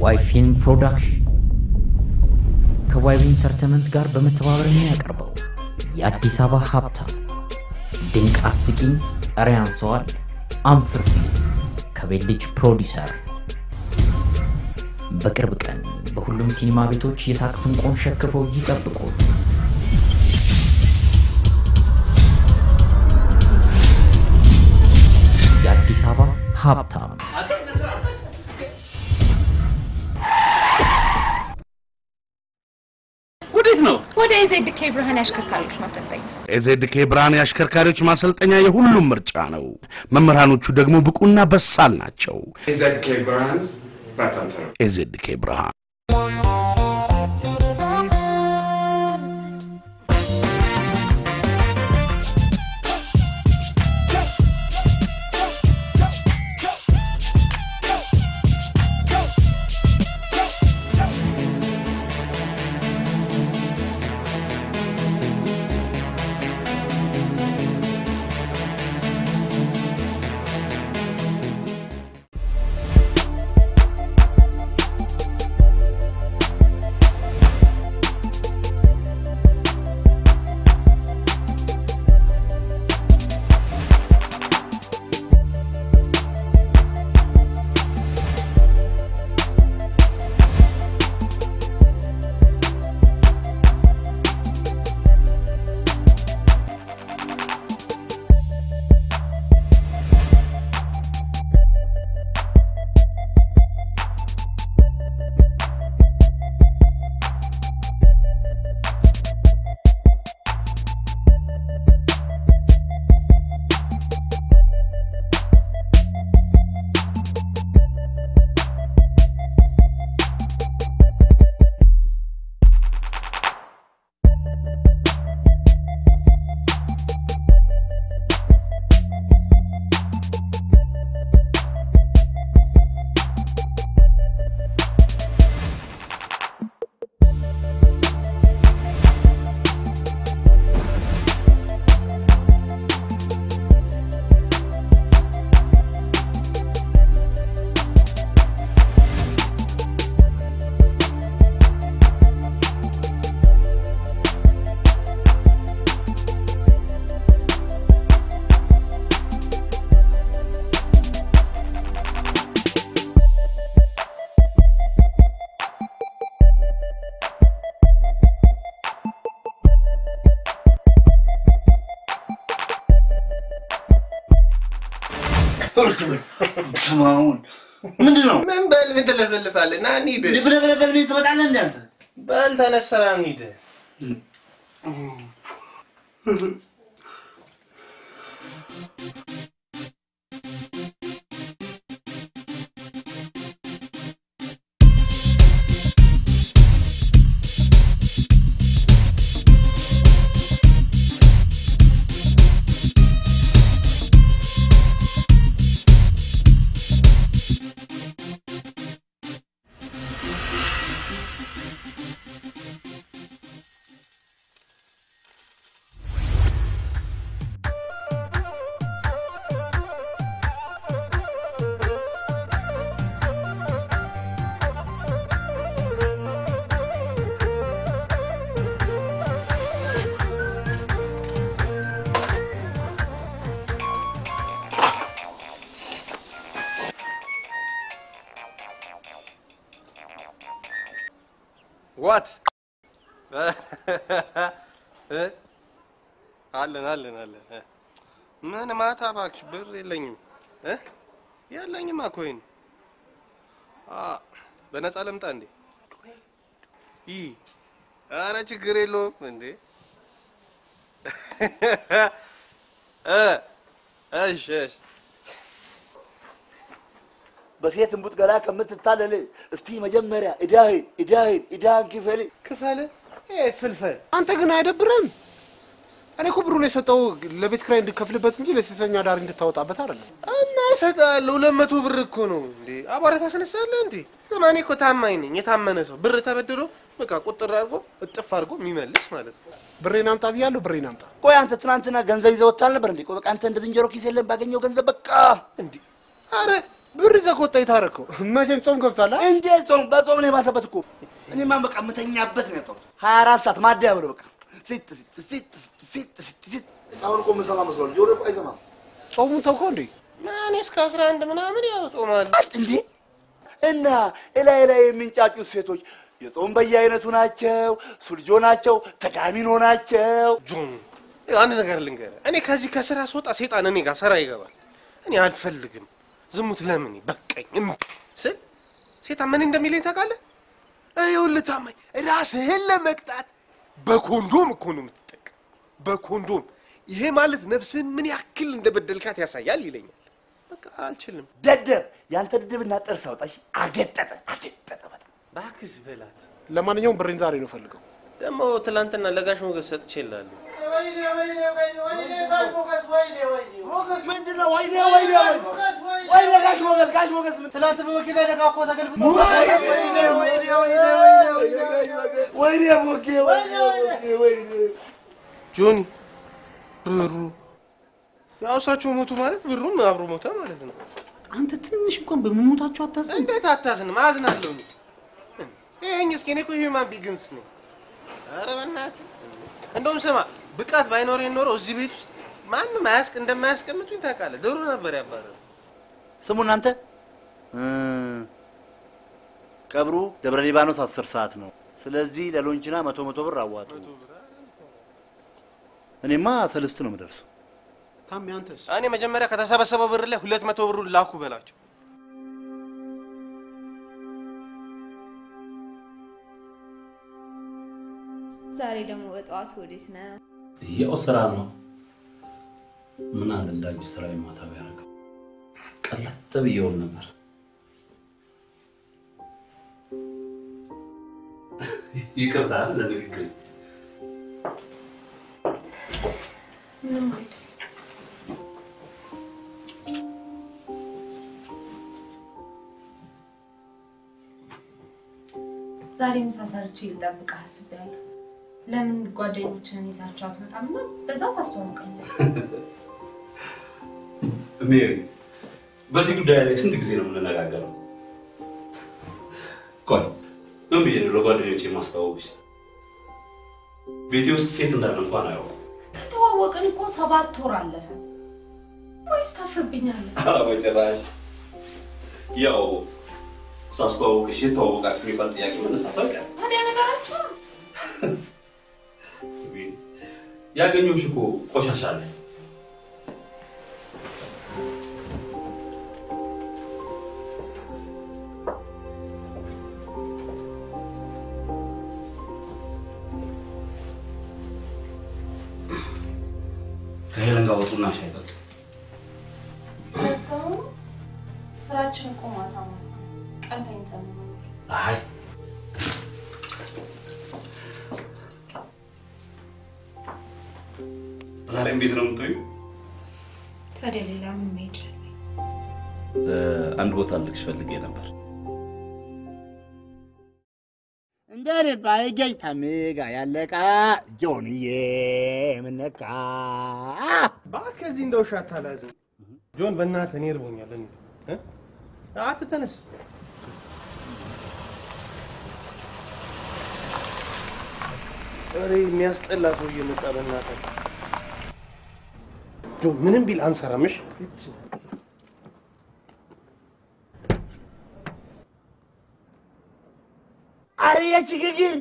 ዋይ ፊልም ፕሮዳክሽን ከዋይቢ ኢንተርቴንመንት ጋር በመተባበር የሚያቀርበው የአዲስ አበባ ሀብታም ድንቅ አስቂኝ ኧረ ያንሰዋል አንፍር ከቤት ልጅ ፕሮዲሰር በቅርብ ቀን በሁሉም ሲኒማ ቤቶች የሳቅ ስንቆን ሸክፈው ይጠብቁ። የአዲስ አበባ ሀብታም ወዴት ነው? ወደ ኤዜድኬ ብርሃን ያሽከርካሪዎች ማሰልጠኛ ኤዜድኬ ብርሃን የአሽከርካሪዎች ማሰልጠኛ የሁሉም ምርጫ ነው። መምህራኖቹ ደግሞ ብቁና በሳል ናቸው። ኤዜድኬ ብርሃን በጣም ጥሩ። ኤዜድኬ ብርሃን ስማውን ምንድን ነው? ምን በል ምን ትለፈልፋለህ? ና እንሂድ። ብለህ ብለህ በል ምን ትመጣለህ እንደ አንተ? በል ተነስ፣ ስራ እንሂድ። ዋት አለን አለን አለን። ምን ማታ እባክሽ ብር የለኝም እ የለኝማ ኮይን አ በነፃ ለምጣ እንዴ? ይ አረ ችግር የለውም እንዴ እ እሺ እሺ በሴት እምቡጥ ገላ ከምትታለል እስቲ መጀመሪያ እዳህን እዳህን እዳህን ክፈል ክፈል። ይሄ ፍልፈል አንተ ግን አይደብርም? እኔ እኮ ብሩን የሰጠው ለቤት ኪራይ እንድከፍልበት እንጂ ለሴተኛ ዳሪ እንድታወጣበት አይደለም። እና እሰጥሃለሁ። ሁለት መቶ ብር እኮ ነው እንዴ! አቧራ ታስነሳለህ እንዴ? ዘማኔ እኮ ታማኝ ነኝ። የታመነ ሰው ብር ተበድሮ በቃ ቁጥር አድርጎ እጥፍ አድርጎ የሚመልስ ማለት ነው። ብሬን አምጣ ብያለሁ። ብሬን አምጣ። ቆይ አንተ ትናንትና ገንዘብ ይዘህ ወጥተህ አልነበር እንዴ? ቆይ በቃ አንተ እንደ ዝንጀሮ ኪስ የለም ባገኘው ገንዘብ በቃ እንዴ! አረ ብር ይዘህ ከወጣ የታረከው መቼም ጾም ገብቷል። አ? እንዴት ጾም በጾም ነው የባሰበት እኮ። እኔማ በቃ የምተኛበት ነው ያጣሁት። ሀያ አራት ሰዓት ማደያ ብሎ በቃ ሲጥ ሲጥ ሲጥ ሲጥ ሲጥ ሲጥ። አሁን እኮ የምሰማ መስሏል። ጆሮ እኮ አይሰማም ጾሙን ተውከው እንዴ? እኔ እስከ አስራ አንድ ምናምን ያው ጾማለሁ። እንዴ። እና እላይ ላይ የሚንጫጩት ሴቶች የጾም በየአይነቱ ናቸው፣ ሱልጆ ናቸው፣ ተጋሚኖ ናቸው። ጆን ይኸው አንድ ነገር ልንገርህ፣ እኔ ከዚህ ከስራ ስወጣ ሴጣን እኔ ጋር ስራ ይገባል። እኔ አልፈልግም ዝሙት ለምን በቃኝ እምቢ ስል ሴጣን ምን እንደሚለኝ ታውቃለህ? ይኸውልህ ታማኝ ራስህን ለመቅጣት በኮንዶም እኮ ነው የምትጠቀም፣ በኮንዶም ይሄ ማለት ነፍስህን ምን ያክል እንደበደልካት ያሳያል ይለኛል። በቃ አልችልም። ደደብ ያንተ ድድብና ጥርስ አውጣሽ። አገጠጠ አገጠጠ በጣም እባክህ በላት። ለማንኛውም ብሬን ዛሬ ነው ፈልገው። ደግሞ ትናንትና ለጋሽ ሞገስ ሰጥቼልሃለሁ። ምንድን ነው? ወይኔ ወይኔ ወይኔ ወይኔ ጋሽ ሞገስ ጋሽ ሞገስ ምን ትላንት በመኪና ደጋ እኮ ተገልብጦ ወይኔ ወይኔ ወይኔ ወይኔ ሞጌ ወይኔ ወይኔ ወይኔ ጆኒ ብሩ ያው እሳቸው ሞቱ ማለት ብሩም አብሮ ሞተ ማለት ነው። አንተ ትንሽ እንኳን በመሞታቸው አታዝን። እንዴት አታዝንም? አዝናለሁ። ይሄኝ እስኪ እኔ እኮ ሂውማን ቢግንስ ነው። ኧረ በእናትህ እንደውም ስማ ብቃት ባይኖረኝ ኖሮ እዚህ ቤት ውስጥ ማንም አያስቅ እንደማያስቀምጡኝ ታውቃለህ። ድሮ ነበር ያባረሩ። ስሙ እናንተ እ ቀብሩ ደብረ ሊባኖስ አስር ሰዓት ነው። ስለዚህ ለሎንችና መቶ መቶ ብር አዋጡ። እኔማ ሰልስት ነው የምደርሰው። ታሜ አንተስ? እኔ መጀመሪያ ከተሰበሰበው ብር ላይ ሁለት መቶ ብሩን ላኩ በላቸው። ዛሬ ደግሞ በጠዋት ወዴት ነው? ያው ስራ ነው። ምን አለ እንዳንቺ ስራ የማታ ቢያደርገው ቀለጥ ብየውን ነበር። ይቅርታ ለንግግር ምንም አይደል። ዛሬ ምሳ ሰርቼ ልጠብቅህ አስቤያለሁ። ለምን ጓደኞችን ይዛቸው አትመጣም እና በዛው ታስተዋውቀኛል። ሜሪ፣ በዚህ ጉዳይ ላይ ስንት ጊዜ ነው የምንነጋገረው? ቆይ ምን ብዬ ነው ለጓደኞቼ የማስተዋወቅሽ? ቤቴ ውስጥ ሴት እንዳለ እንኳን አያውቁም። ከተዋወቅን እኮ ሰባት ወር አለፈ። ወይስ ታፍርብኛለህ? ኧረ በጭራሽ። ያው ሳስተዋውቅሽ የተዋወቃችሁ የሚባል ጥያቄ መነሳት አይቀርም። ታዲያ ነገራችሁ ነው። ያገኘሁሽ እኮ ቆሻሻ አለ። ከሄለን ጋር ወጡና ሻይ ጠጡ። ረስተው ነው? ስራችን እኮ ማታ ማታ ነው። ቀን ተኝተን ነው የምንውለው። አይ ዛሬም ቤት ነው የምትውይው? ታዲያ ሌላ ምን መሄጃ አለ? አንድ ቦታ ልክሽ ፈልጌ ነበር። እንደኔ ባይገኝ ታምጋ ያለቃ ጆንዬ ምነካ እባክህ እዚህ እንደ ውሻ አታላዝን። ጆን በእናትህ እኔ እርቦኛል። እንሂድ እ? አትተነስ። ኧረ የሚያስጠላ ሰው እየመጣ በእናትህ ጆን ምንም ቢል አንሰራምሽ። አረ የችግግን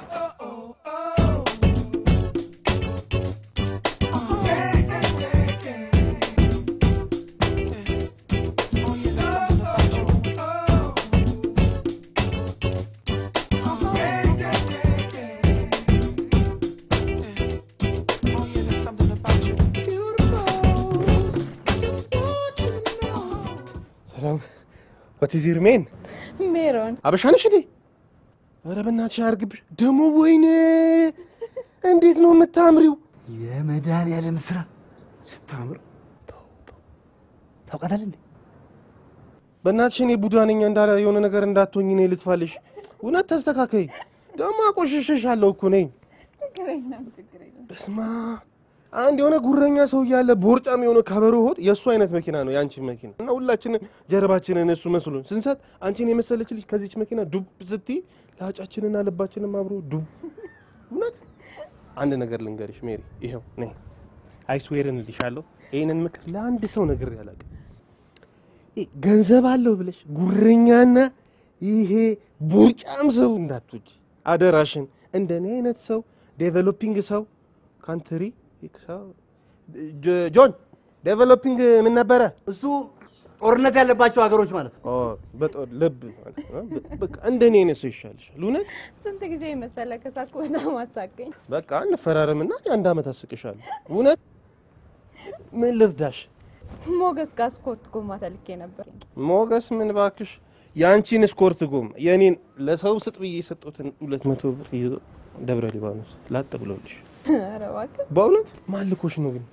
ሰላም ዋት ኢዝ ዩር ሜን? ሜሮን አበሻ ነሽ እንዴ? ኧረ በእናትሽ አያርግብሽ። ደግሞ ወይኔ እንዴት ነው የምታምሪው! የመድኃኒዓለም ስራ ስታምር ታውቃታለህ እንዴ? በእናትሽ እኔ ቡዳ ነኝ እንዳለ የሆነ ነገር እንዳትሆኝ እኔ ልጥፋልሽ። እውነት ተስተካከይ። ደግሞ አቆሽሽሻለሁ እኮ ነኝ። በስማ አንድ የሆነ ጉረኛ ሰው እያለ ቦርጫም የሆነ ከበሮ ሆድ የእሱ አይነት መኪና ነው የአንቺ መኪና እና ሁላችንን ጀርባችንን እሱ መስሎን ስንሰጥ አንቺን የመሰለች ልጅ ከዚች መኪና ዱብ ስትይ ለአጫችንና ልባችንም አብሮ ዱብ። እውነት አንድ ነገር ልንገርሽ ሜሪ፣ ይኸው ነይ አይስዌርን እልሻለሁ። ይህንን ምክር ለአንድ ሰው ነግሬ አላውቅም። ይህ ገንዘብ አለው ብለሽ ጉረኛና ይሄ ቦርጫም ሰው እንዳትወጂ አደራሽን። እንደኔ አይነት ሰው ዴቨሎፒንግ ሰው ካንትሪ ጆ- ጆን ዴቨሎፒንግ ምን ነበረ? እሱ ጦርነት ያለባቸው ሀገሮች ማለት ነው። ኦ፣ በጦር ልብ ማለት ነው። በቃ እንደኔ አይነት ሰው ይሻልሻል። እውነት ስንት ጊዜ መሰለ ከሳኩ በጣም አሳቀኝ። በቃ እንፈራረምና የአንድ ዓመት አስቅሻለሁ። እውነት ምን ልርዳሽ? ሞገስ ጋር ስፖርት ጎማ ተልኬ ነበር። ሞገስ ምን ባክሽ፣ የአንቺን ስኮርት ጎም የኔን ለሰው ስጥ ብዬ የሰጡትን ሁለት መቶ ብር ይዞ ደብረ ሊባኖስ ላጥ ብሎልሽ። ኧረ እባክህ በእውነት ማልኮሽ ነው ግን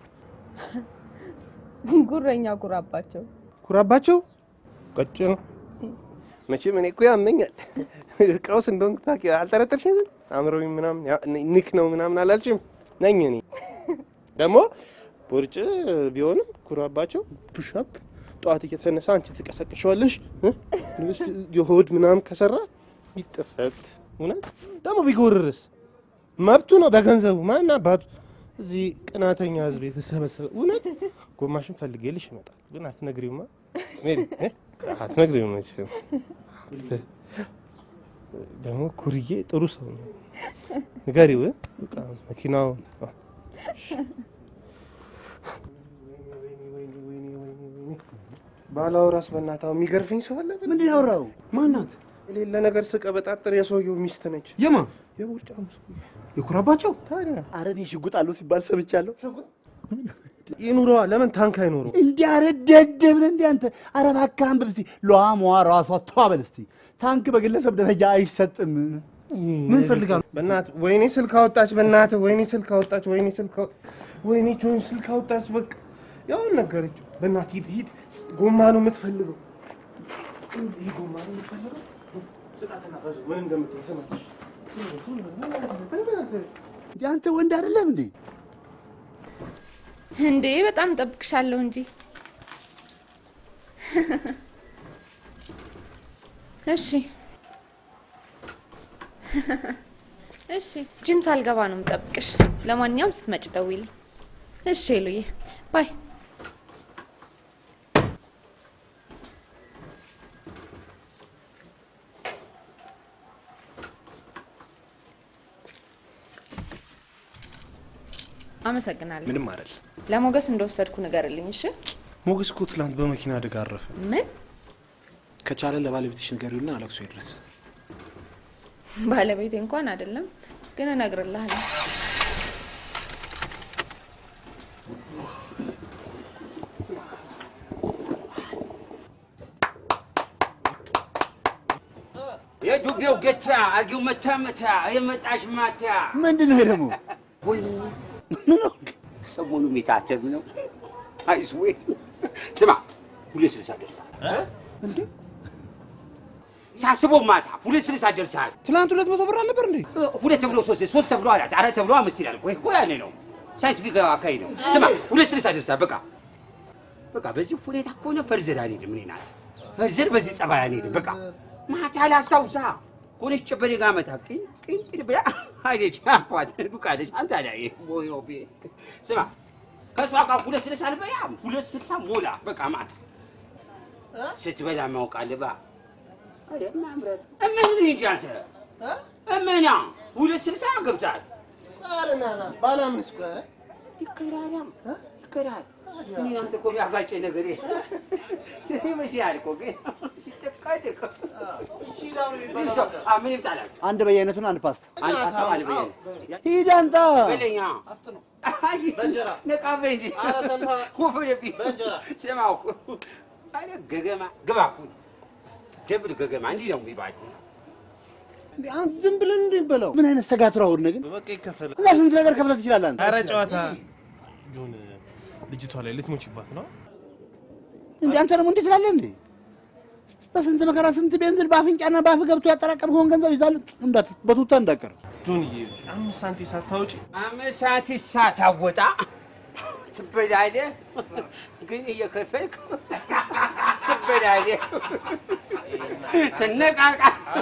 ጉረኛ ጉራባቸው ኩራባቸው ቀጭ ነው መቼም እኔ እኮ ያመኛል። ቀውስ እንደሆንክ ታውቂ አልጠረጠርሽም? አእምሮዊ ምናምን ያ- ንክ ነው ምናምን አላልሽም? ነኝ እኔ ደግሞ ቦርጭ ቢሆንም ኩራባቸው ፑሻፕ ጠዋት እየተነሳ አንቺ ትቀሰቅሸዋለሽ እ? ልብስ የሆድ ምናምን ከሰራ ይጥፈት። እውነት ደግሞ ቢጎርርስ መብቱ ነው በገንዘቡ ማን አባቱ እዚህ ቅናተኛ ህዝብ የተሰበሰበ እውነት ጎማሽን ፈልጌልሽ ይመጣል። ግን አትነግሪውማ ሜሪ እ? አትነግሪውም መቼም ደግሞ ኩርዬ ጥሩ ሰው ነው። ንገሪው እ? በቃ መኪናው ባላወራስ በእናትህ አሁን የሚገርፈኝ ሰው አለ? ምንድን ነው ያወራው? ማናት? የሌለ ነገር ስቀበጣጥር የሰውየው ሚስት ነች። የማ የቦርጫም ሰው የኩራባቸው ታዲያ አረ እኔ ሽጉጥ አለው ሲባል ሰምቻለሁ። ይኑረዋ። ለምን ታንክ አይኖረው? እንዲህ አረ ደደብ ነህ እንዲህ አንተ። አረ እባክህ አንብብ እስቲ። ሏሟ ራሷ ተዋበል እስቲ። ታንክ በግለሰብ ደረጃ አይሰጥም። ምን ፈልጋ ነው? በእናትህ ወይኔ ስልክ አወጣች፣ በእናትህ ወይኔ ስልክ አወጣች፣ ወይኔ ስልክ አወ- ወይኔ ጆን ስልክ አወጣች። በቃ ያውን ነገረችው። በእናትህ ሂድ ሂድ፣ ጎማ ነው የምትፈልገው። ይህ ጎማ ነው የምትፈልገው። ስጣትና በዛው ምን እንደምትል ስማትሽ። በእናትህ እንዲህ አንተ ወንድ አይደለም እንዴ? እንዴ በጣም ጠብቅሻለሁ እንጂ። እሺ እሺ፣ ጂም ሳልገባ ነው የምጠብቅሽ። ለማንኛውም ስትመጭ ደውይልኝ። እሺ ሉዬ፣ ባይ። አመሰግናለሁ። ምንም አይደል። ለሞገስ እንደወሰድኩ ንገርልኝ። እሺ። ሞገስ እኮ ትላንት በመኪና አደጋ አረፈ። ምን ከቻለ ለባለቤትሽ ንገሪውና አለቅሶ ይድረስ። ባለቤቴ እንኳን አይደለም፣ ግን እነግርልሃለሁ። የዱቤው ገቻ አርጊው መታ መታ የመጣሽ ማታ ምንድን ነው ይሄ ደግሞ? ወይ ሰሞኑ የሚታተም ነው። አይስዌ ስማ ሁለት ስልሳ ደርሳል እንዴ ሳስበው ማታ ሁለት ስልሳ ደርሳል። ትላንት ሁለት መቶ ብር አልነበር እንዴ? ሁለት ተብሎ ሶስት ሶስት ተብሎ አራት አራት ተብሎ አምስት ይላል። ወይ እኮ ያኔ ነው ሳይንቲፊክ አካሄድ ነው። ስማ ሁለት ስልሳ ደርሳል። በቃ በቃ በዚህ ሁኔታ ከሆነ ፈርዘር አንሄድም። እኔ ናት ፈርዘር በዚህ ጸባይ አንሄድም። በቃ ማታ ላስታውሳ ሆነች ጨበሬ ጋር መታ ቅን ቅን ቅን ብላ ሀይደች አኳት ዱቃለች። አንተ አዳይ ቦዮቤ ስማ ከእሷ ጋር ሁለት ስልሳ አልበላም። ሁለት ስልሳ ሞላ በቃ ማታ ስትበላ ማውቃልባ እምን እንጂ አንተ እምና ሁለት ስልሳ ገብታል። ባለ አምስት ቆይ ይከራራም ይከራል። እኔ አንተ እኮ ያጋጨኝ ነገር ይመስላል እኮ ግን ሲጠቃደቅ ምንም ጣላል አንድ በየአይነቱን አንድ ፓስታ አንድ ሀሳብ አለ በየ ሂድ አንተ። በለኛ በእንጀራ ነቃበ እንጂ ኧረ ሰንፋ ኮፈረብኝ በእንጀራ ስማው አረ ገገማ ግባ እኮ ደብል ገገማ እንዲህ ነው የሚባል እንዴ አንተ ዝም ብለን እንዴ በለው። ምን አይነት ሰጋቱራ ሆነ ግን? በቃ ይከፈላል። እና ስንት ነገር ከፍለህ ትችላለህ አንተ። ኧረ ጨዋታ ጆን ልጅቷ ላይ ልትሞችባት ነው። እንዴ አንተ ደግሞ እንዴት ትላለህ እንዴ? በስንት መከራ ስንት ቤንዝል በአፍንጫና በአፍ ገብቶ ያጠራቀምከውን ገንዘብ ይዛል እንዳት በቱታ እንዳቀር ጆንዬ አምስት ሳንቲም ሳታውጪ አምስት ሰዓት ሳታወጣ ትበላለህ፣ ግን እየከፈልክ ትበላለህ። ትነቃቃ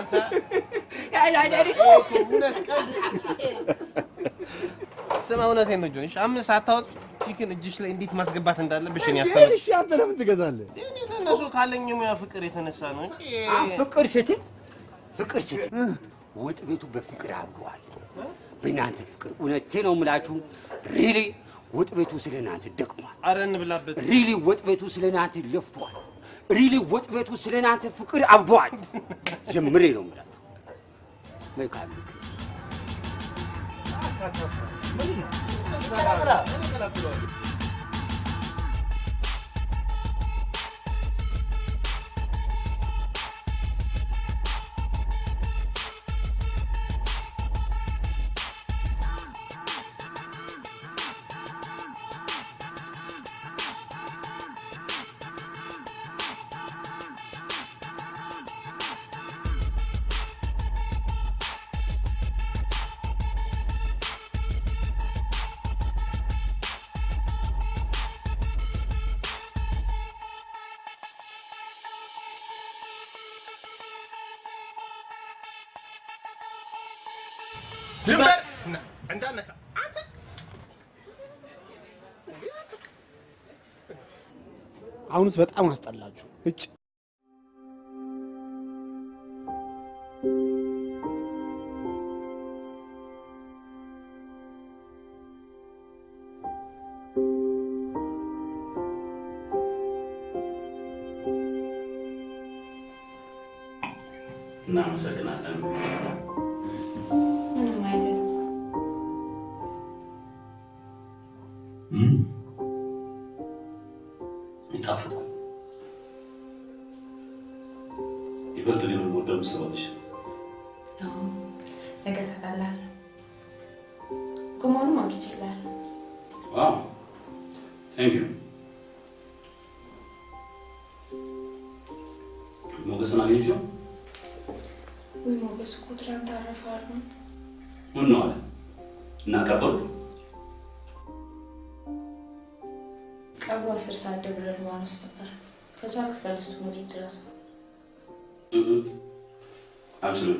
ስማ፣ እውነቴን ነው ጆኒ። አምስት ሳታወጥ ቺክን እጅሽ ላይ እንዴት ማስገባት እንዳለብሽ እኔ ያስተምር። እሺ አንተ ለምን ትገዛለህ? እኔ ለእነሱ ካለኝ የሙያ ፍቅር የተነሳ ነው እንጂ ፍቅር ስትል ፍቅር ስትል ወጥ ቤቱ በፍቅር አምሯል። በእናንተ ፍቅር እውነቴ ነው የምላችሁ። ሪሊ ወጥ ቤቱ ስለ እናንተ ደክሟል። አረ እንብላበት። ሪሊ ወጥ ቤቱ ስለ እናንተ ለፍቷል። ሪሊ ወጥ ቤቱ ስለ እናንተ ፍቅር አብዷል። ጀምሬ ነው የምላችሁ። መልካም ምክር። ድንበር እንዳነካ አንተ አሁንስ በጣም አስጠላችሁ። እጭ እናመሰግናለን። ምንም አይደለም። እም፣ ይጣፍጣል። ይበልጥ ግን የምወደው ምስር ወጥሽ አዎ፣ ነገ እሰራልሃለሁ። ጎመኑም አምጥቼልሃለሁ። ዋው ቴንክ ዩ። ሞገስን አገኘሽው? ወይ ሞገስ እኮ ትናንት አረፈ አሉ። ምን ነው አለ እና ቀበሩት? ቀብሩ አስር ሰዓት ደብረ ሊባኖስ ነበር። ከቻልክ ሰለስቱ ምዕራፍ ድረስ እም፣ እም፣ አልችልም።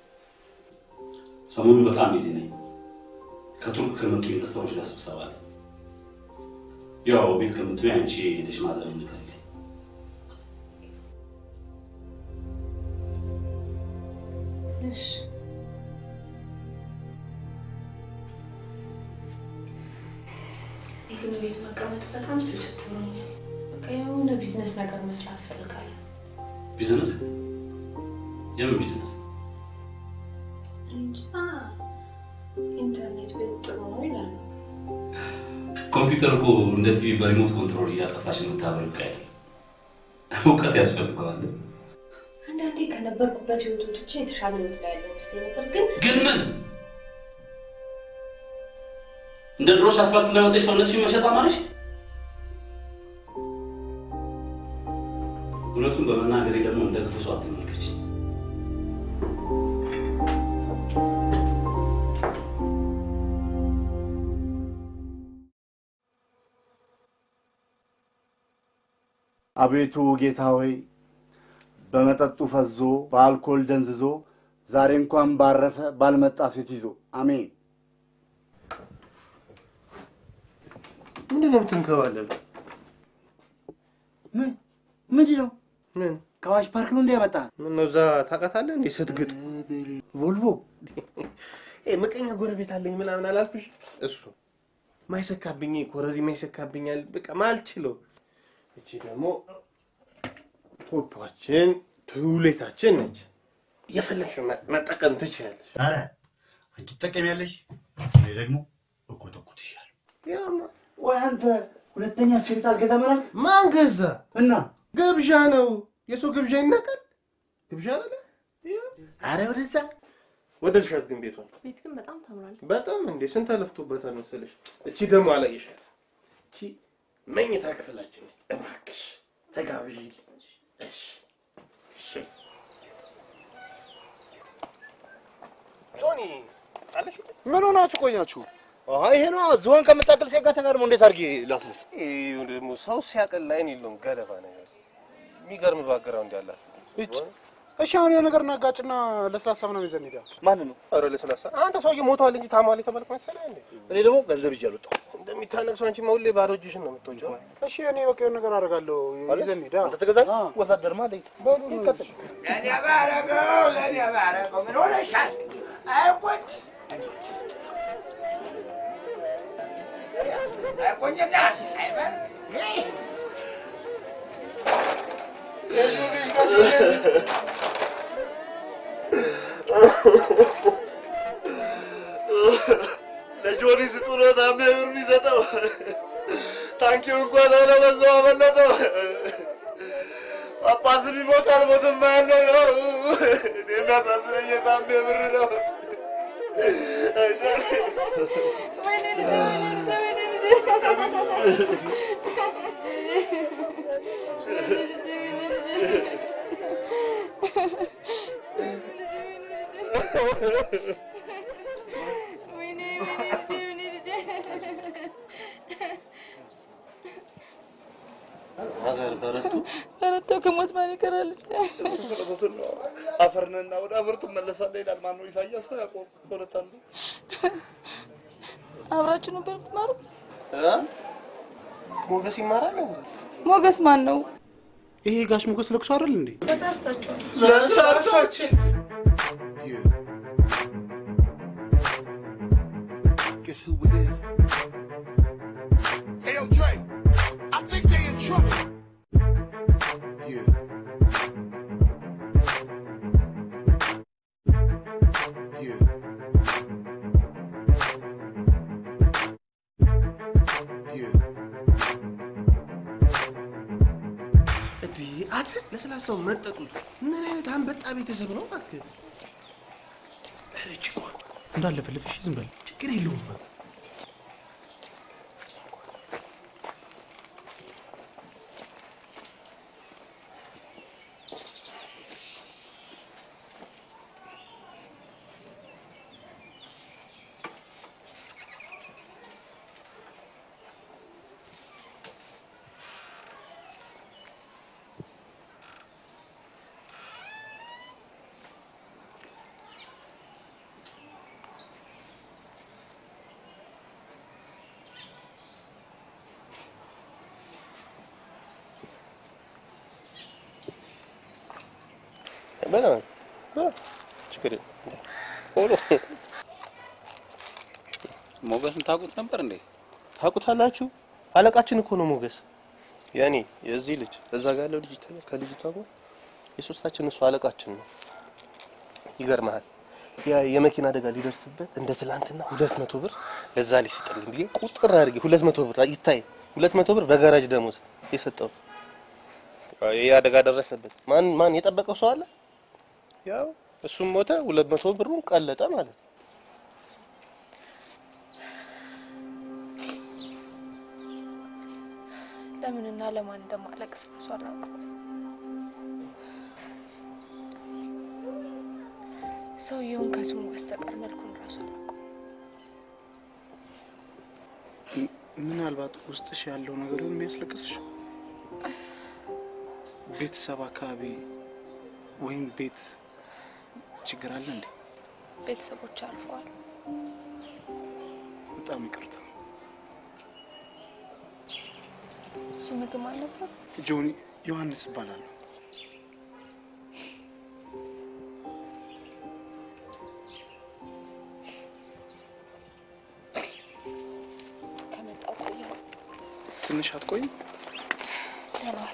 ሰሞኑን በጣም ቢዚ ነኝ። ከቱርክ ከመጡ ኢንቨስተሮች ጋር ስብሰባ አለ። ያው ቤት ከምትሆኝ አንቺ ሄደሽ ማዘር ንገሪልኝ። እሺ እኔ ግን ቤት መቀመጥ በጣም ስልችት ብሎኛል። በቃ የሆነ ቢዝነስ ነገር መስራት እፈልጋለሁ። ቢዝነስ? የምን ቢዝነስ? እንጃ ኢንተርኔት ቤት ጥሩ ነው ይላሉ። ኮምፒውተር እኮ እንደ ቲቪ በሪሞት ኮንትሮል እያጠፋሽ የምታበሪው ዕቃ አይደለም። እውቀት ያስፈልገዋል። አንዳንዴ ከነበርኩበት ህይወት ወጥቼ የተሻለ ህይወት ላይ ያለው መስሎኝ ነበር፣ ግን ግን ምን እንደ ድሮሽ አስፋልት ላይ ወጥተሽ ሰውነትሽን መሸጥ አማረሽ? እውነቱን በመናገሬ ደግሞ እንደ ክፉ ሰው አትመልከች። አቤቱ ጌታ ሆይ በመጠጡ ፈዞ በአልኮል ደንዝዞ ዛሬ እንኳን ባረፈ ባልመጣ ሴት ይዞ አሜን። ምንድን ነው የምትንከባለሉ? ምን ምንድን ነው? ምን ከአዋሽ ፓርክ ነው እንዲያመጣ ምን ነው እዛ ታውቃታለህ እንዴ? ስትግጥ ቮልቮ ይሄ ምቀኛ ጎረቤት አለኝ ምናምን አላልኩሽ? እሱ ማይሰካብኝ ኮረሪ ማይሰካብኛል። በቃ ማልችለው። እቺ ደግሞ ፖፓችን ቱሌታችን ነች። የፈለግሽው መ- መጠቀም ትችላለሽ። ኧረ አንቺ ትጠቀሚያለሽ፣ እኔ ደግሞ እኮተኩትሻለሁ። ያማ ወይ አንተ ሁለተኛ ሴት አልገዛም አላልክ? ማን ገዛ? እና ግብዣ ነው። የሰው ግብዣ ይናቃል? ግብዣ አለ። አረ ወደዛ ወደድሻት ግን ቤቷን? ቤት ግን በጣም ታምራለች። በጣም እንዴ! ስንት ተለፍቶበታል መሰለሽ። እቺ ደግሞ አላየሻት? እቺ መኝታ ክፍላችን ነች። እባክሽ ተጋብዢ። እሺ እሺ። ጆኒ አለሽ? ምን ሆናችሁ ቆያችሁ? አይ ይሄ ነው ዝሆን ከምታክል ሴት ጋር ተጋድሞ እንዴት አድርጌ ላስነሳ? ይሄ ደግሞ ሰው ሲያቀል አይን የለውም ገለባ ነገር የሚገርም ባግራውንድ ያላት እች እሺ፣ አሁን የሆነ ነገር እናጋጭና ለስላሳ ምናምን ይዘን ሄዳ ማን ነው? ኧረ ለስላሳ አንተ ሰውዬ ሞቷል እንጂ ታሟል የተባልክ መሰለህ እንዴ? እኔ ደግሞ ገንዘብ ይዤ አልወጣሁም። እንደሚታነቅሰው አንቺ ሁሌ ባዶ እጅሽን ነው የምትወጪው። እሺ፣ እኔ በቃ የሆነ ነገር አደርጋለሁ። ይዘን ሄዳ አንተ ተገዛኝ ወታደርማ አለኝ። በሉ እንከተል። ለእኔ ባረገው ለእኔ ባረገው ምን ሆነሻል? አይቆጭ አይቆኝና አይበር ለጆኒ ስጡ ነው ታሜ ብር የሚሰጠው። ታንኪው እንኳን ሆነ በዛው አመለጠው። ጳጳስም ይሞት አልሞትም ያለው ነው። እኔ የሚያሳዝነኝ የታሜ ብር ነው። ማዘር በረቱ በረታው ከሞት ማን ይቀራል? አፈርንና ወደ አፈር ትመለሳለህ ይላል። ማነው? ኢሳያስ ነው ያዕቆብ? በሁለት አንዱ አብራችሁ ነበር የምትማሩት? እ? ሞገስ ይማራል እንዴ? ሞገስ ማን ነው? ይሄ ጋሽ ሞገስ ለቅሶ አይደል እንዴ? ተሳስታችኋል። ለሰርሳችን Guess who it is? Hey, yo, Dre, I think they in trouble. Yeah. Yeah. Yeah. እንዴ አት ለስላሳው መጠጡት ምን አይነት አንበጣ ቤተሰብ ነው እባክህ? ኧረ እጭ እኮ እንዳለፈልፍሽ ዝም በል ችግር የለውም። በላ በላ ችግር የለም። ቆሎ ሞገስን ታውቁት ነበር እንዴ? ታውቁታላችሁ? አለቃችን እኮ ነው ሞገስ። ያኔ የዚህ ልጅ እዛ ጋር ያለው ልጅ ይታያል። ከልጅቷ ጋር የሶስታችን እሱ አለቃችን ነው። ይገርምሃል ያ የመኪና አደጋ ሊደርስበት እንደ ትላንትና ሁለት መቶ ብር ለዛ ልጅ ስጥልኝ ብዬ ቁጥር አድርጌ ሁለት መቶ ብር ይታይ ሁለት መቶ ብር በጋራጅ ደሞዝ የሰጠሁት ይህ አደጋ ደረሰበት። ማን ማን የጠበቀው ሰው አለ? ያው እሱም ሞተ፣ ሁለት መቶ ብሩን ቀለጠ ማለት ነው። ለምንና ለማን እንደማለቅስ ራሱ አላውቅም። ሰውየውን ከስሙ በስተቀር መልኩን ራሱ አላውቅም። ምናልባት ውስጥሽ ያለው ነገር ይሁን የሚያስለቅስሽ ቤተሰብ አካባቢ ወይም ቤት ችግር አለ እንዴ? ቤተሰቦች አልፈዋል። በጣም ይቅርታ እሱ ምግብ አልነበር። ጆኒ ዮሐንስ እባላለሁ። ከመጣሁ ቆየሁ። ትንሽ አትቆይም? ሆነዋል።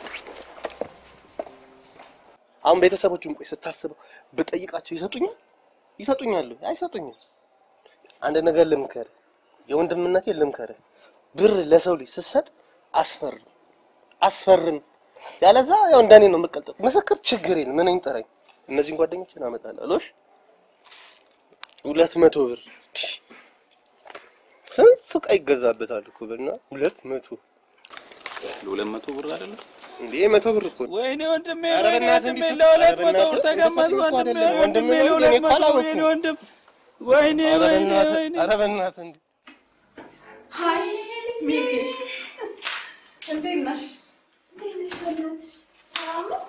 አሁን ቤተሰቦቹን ቆይ ስታስበው ብጠይቃቸው ይሰጡኛል? ይሰጡኛል? አይሰጡኝም። አንድ ነገር ልምከር፣ የወንድምነቴ ልምከር። ብር ለሰው ልጅ ስትሰጥ አስፈርም አስፈርም። ያለዛ ያው እንደኔ ነው የምቀልጠው። ምስክር ችግር የለም ምን ይንጠረኝ። እነዚህን ጓደኞችን አመጣለሁ። ሎሽ ሁለት መቶ ብር ስንት ዕቃ ይገዛበታል እኮ ብና ሁለት መቶ ለሁለት መቶ ብር አይደለም እንዴ መቶ ብር እኮ ነው። ወይኔ ወንድሜ ኧረ ወይኔ በእናትህ ወንድሜ እንዲህ ለሁለት ኧረ መቶ ብር በእናትህ ተገመት እንደሰጡኝ እኮ ወንድሜ አይደለም። ወንድሜ ወንድሜ ነው እንጂ ለሁለት እኔ እኮ መቶ ብር አላወኩም። የኔ ወንድም ወይኔ ኧረ ወይኔ በእናትህ ወይኔ ኧረ በእናትህ እንዲህ ሀይ ሚሚ፣ እንዴት ነሽ? እንዴት ነሽ? በእናትሽ ሰላም ነው?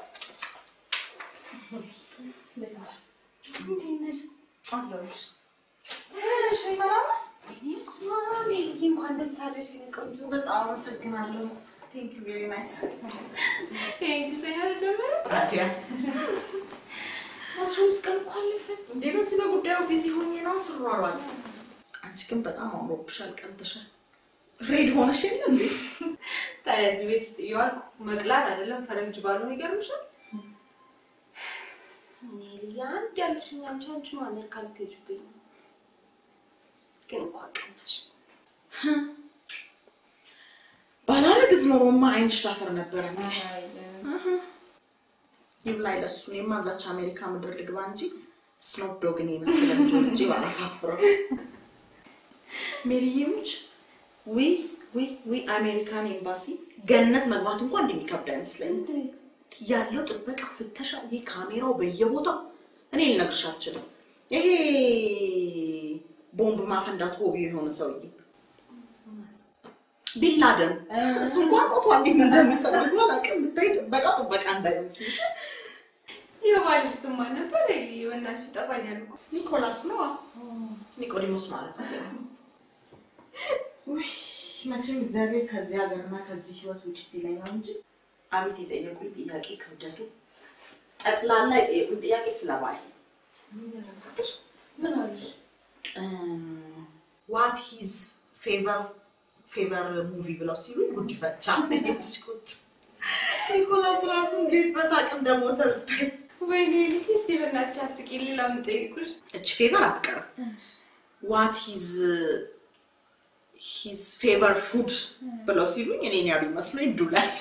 እንዴት ነሽ? እንዴት ነሽ? አለሁልሽ። ተሽ ሰላም ነው? ወይኔ በስመ አብ ይሄ እንኳን ደስ አለሽ የኔ ቆንጆ። በጣም አመሰግናለሁ። ቴንክ ዩ ቬሪ ናይስ። ይሄ እንግሊዝኛ ተጀመረ? ታዲያ አስራ አምስት ቀን እኮ አለፈን። እንዴ በዚህ በጉዳዩ ቢዚ ሆኜ ነው ስሯሯጥ። አንቺ ግን በጣም አምሮብሻል፣ ቀልተሻል። ሬድ ሆነሽ የለ እንዴ? ታዲያ እዚህ ቤት ውስጥ እየዋልኩ መቅላት አይደለም ፈረንጅ ባልሆን ይገርምሻል። እኔ ልያ አንድ ያለሽኝ አንቺ አንቺ አሜሪካ ልትሄጂብኝ ነው። ግን እኮ አቀናሽ ባላረግዝ ኖሮማ አይንሽ ላፈር ነበረ። ይብላኝ ለሱ። እኔማ እዛች አሜሪካ ምድር ልግባ እንጂ ስኖፕ ዶግን የመሰለ ልጅ ወልጄ ባላሳፍረው። ሜሪዬ ሙች ዊ ዊ ዊ አሜሪካን ኤምባሲ ገነት መግባት እንኳን እንደሚከብድ አይመስለኝም። ያለው ጥበቃ፣ ፍተሻ፣ ይህ ካሜራው በየቦታው እኔ ልነግርሽ አልችልም። ይሄ ቦምብ ማፈንዳት ሆቢ የሆነ ሰውዬ ቢንላደን እሱ እንኳን ሞቷል። እንዴት እንደሚፈልግ አላውቅም። ብታይ ጥበቃ ጥበቃ እንዳይመስልሽ። የባልሽ ስም ማን ነበር? በእናትሽ ይጠፋኛል እኮ። ኒኮላስ ነው። ኒቆዲሞስ ማለት ነው። ውይ መቼም እግዚአብሔር ከዚህ ሀገርና ከዚህ ህይወት ውጭ ሲለኝ ነው እንጂ አቤት የጠየቁኝ ጥያቄ ክብደቱ ጠቅላላ የጠየቁኝ ጥያቄ ስለባል ምን አሉሽ? ዋት ሂዝ ፌቨር ፌቨር ሙቪ ብለው ሲሉኝ ጉዲፈቻ ልጅ ቁጭ ኒኮላስ ራሱ እንዴት በሳቅ እንደሞተ ብታይ። ወይኔ ልክ እስቲ በእናትሽ አስቂ። ሌላ የምጠይቁሽ እች ፌቨር አትቀርም። ዋት ሂዝ ሂዝ ፌቨር ፉድ ብለው ሲሉኝ እኔን ያሉ ይመስሉኝ ዱለት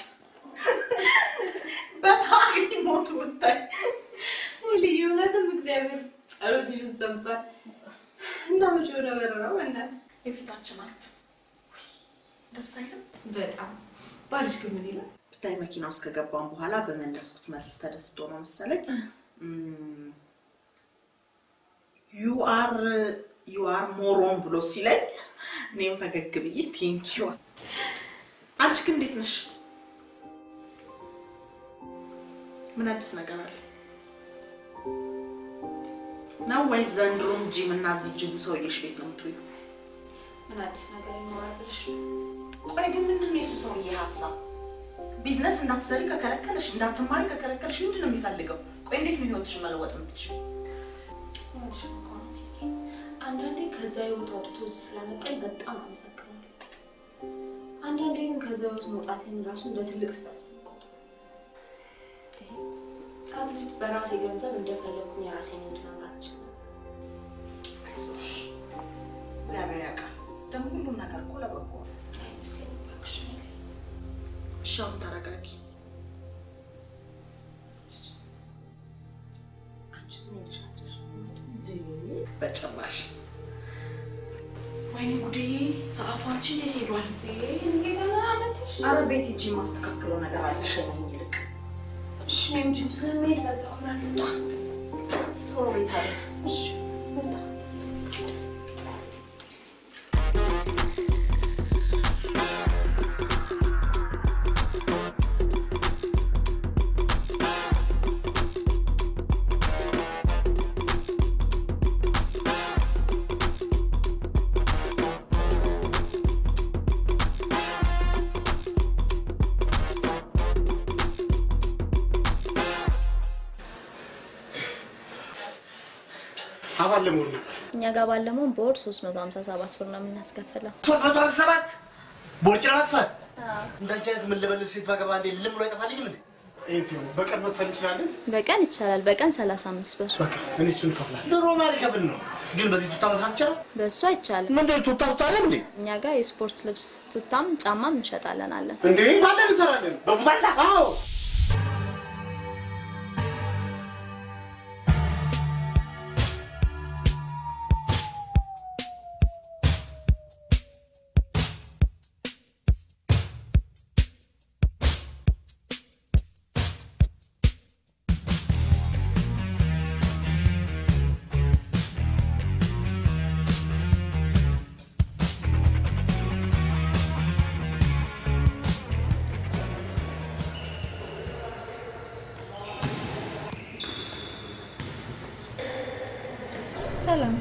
በሳቅ ሞቱ ብታይ። ልዩ እውነትም እግዚአብሔር ጸሎትሽን ሰምቷል። እና መቼ ወደ በረራው በእናትሽ የፊታችን አለ ደስ አይልም? በጣም ባልሽ ግን ምን ይላል? ብታይ መኪና ውስጥ ከገባን በኋላ በመለስኩት መልስ ተደስቶ ነው መሰለኝ ዩ አር ዩ አር ሞሮን ብሎ ሲለኝ እኔም ፈገግ ብዬ ቴንኪዩ። አንቺ ግን እንዴት ነሽ? ምን አዲስ ነገር አለ ነው ወይስ ዘንድሮም ጂም እና እዚህ ጅቡ ሰውዬሽ ቤት ነው የምትውይው? ምን አዲስ ነገር ይኖራል ብለሽ ቆይ ግን ምንድን ነው የሱ ሰውዬ ሀሳብ? ቢዝነስ እንዳትሰሪ ከከለከለሽ፣ እንዳትማሪ ከከለከለሽ ምንድን ነው የሚፈልገው? ቆይ እንዴት ነው ህይወትሽን መለወጥ የምትችይው? እውነትሽን እኮ ነው ሜሪ። አንዳንዴ ከዛ ህይወት አውጥቶ እዚህ ስለመጣኝ በጣም አመሰግናለሁ። አንዳንዴ ግን ከዛ ህይወት መውጣቴን ራሱ እንደ ትልቅ ስህተት ነው የምቆጥረው። አትሊስት በራሴ ገንዘብ እንደፈለግኩኝ የራሴን ህይወት መምራት እችላለሁ። አይዞሽ፣ እግዚአብሔር ያውቃል። ደግሞ ሁሉም ነገር እኮ ለበጎ ነው። አይመስለኝም እባክሽ ሜሪ። እሺ አሁን ተረጋጊ። አንቺ ምን ሄደሽ አትረሽ በጭራሽ። ወይኔ ጉዴ! ሰዓቱ አንቺ የት ሄዷል? አረ ቤት ሂጂ፣ የማስተካክለው ነገር አለ። ሸኘኝ ይልቅ። እሺ እኔም ጂም ስለምሄድ በዛው አብራለሁ። ቶሎ ቤት አለ። እሺ መጣ አባል ለመሆን ነበር። እኛ ጋር ባለመሆን በወር 357 ብር ነው የምናስከፍለው። ሶስት መቶ አስራ ሰባት ቦርጭ ለማጥፋት እንዳንቺ አይነት ምን ልበልል ሴት ባገባ እንዴ ልም ብሎ አይጠፋልኝም እንዴ? ኤንቲ በቀን መክፈል እንችላለን። በቀን ይቻላል። በቀን 35 ብር። በቃ እኔ እሱን እከፍላለሁ። ድሮ ማን ይከፍል ነው? ግን በዚህ ቱታ መስራት ይቻላል? በእሱ አይቻልም። ምንድን ቱታ ቱታ አለ እንዴ? እኛ ጋር የስፖርት ልብስ ቱታም ጫማም እንሸጣለን አለን። እንዴ ባለን እንሰራለን። በቡታታ አዎ ሰላም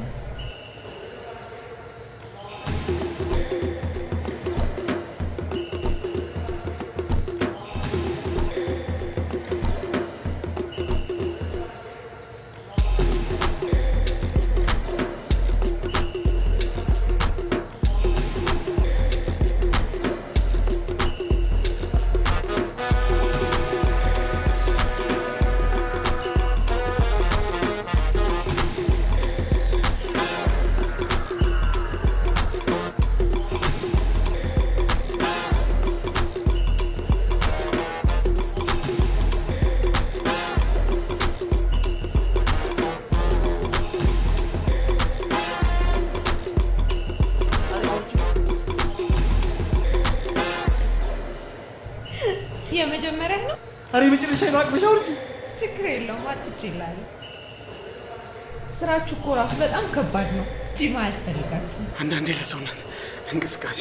የመጀመሪያ ነው። ኧረ የመጨረሻ ነው አቅበሻ ውርጅ ችግር የለውም አጥቼ ይላል። ስራችሁ እኮ ራሱ በጣም ከባድ ነው። ጂም አያስፈልጋችሁም። አንዳንዴ ለሰውነት እንቅስቃሴ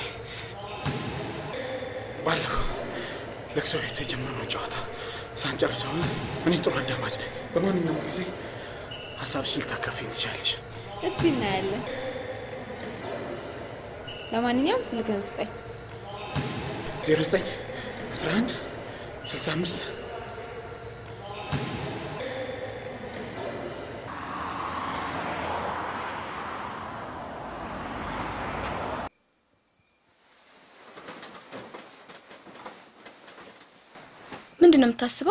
ባለፈው ለቅሶ ቤት የጀመርነውን ጨዋታ ሳንጨርሰው እኔ ጥሩ አዳማጭ ነኝ። በማንኛውም ጊዜ ሀሳብሽን ልታካፊኝ ትችላለሽ። እስቲ እናያለን። ለማንኛውም ስልክህን ስጠኝ። 09 11 65 ምንድን ነው የምታስበው?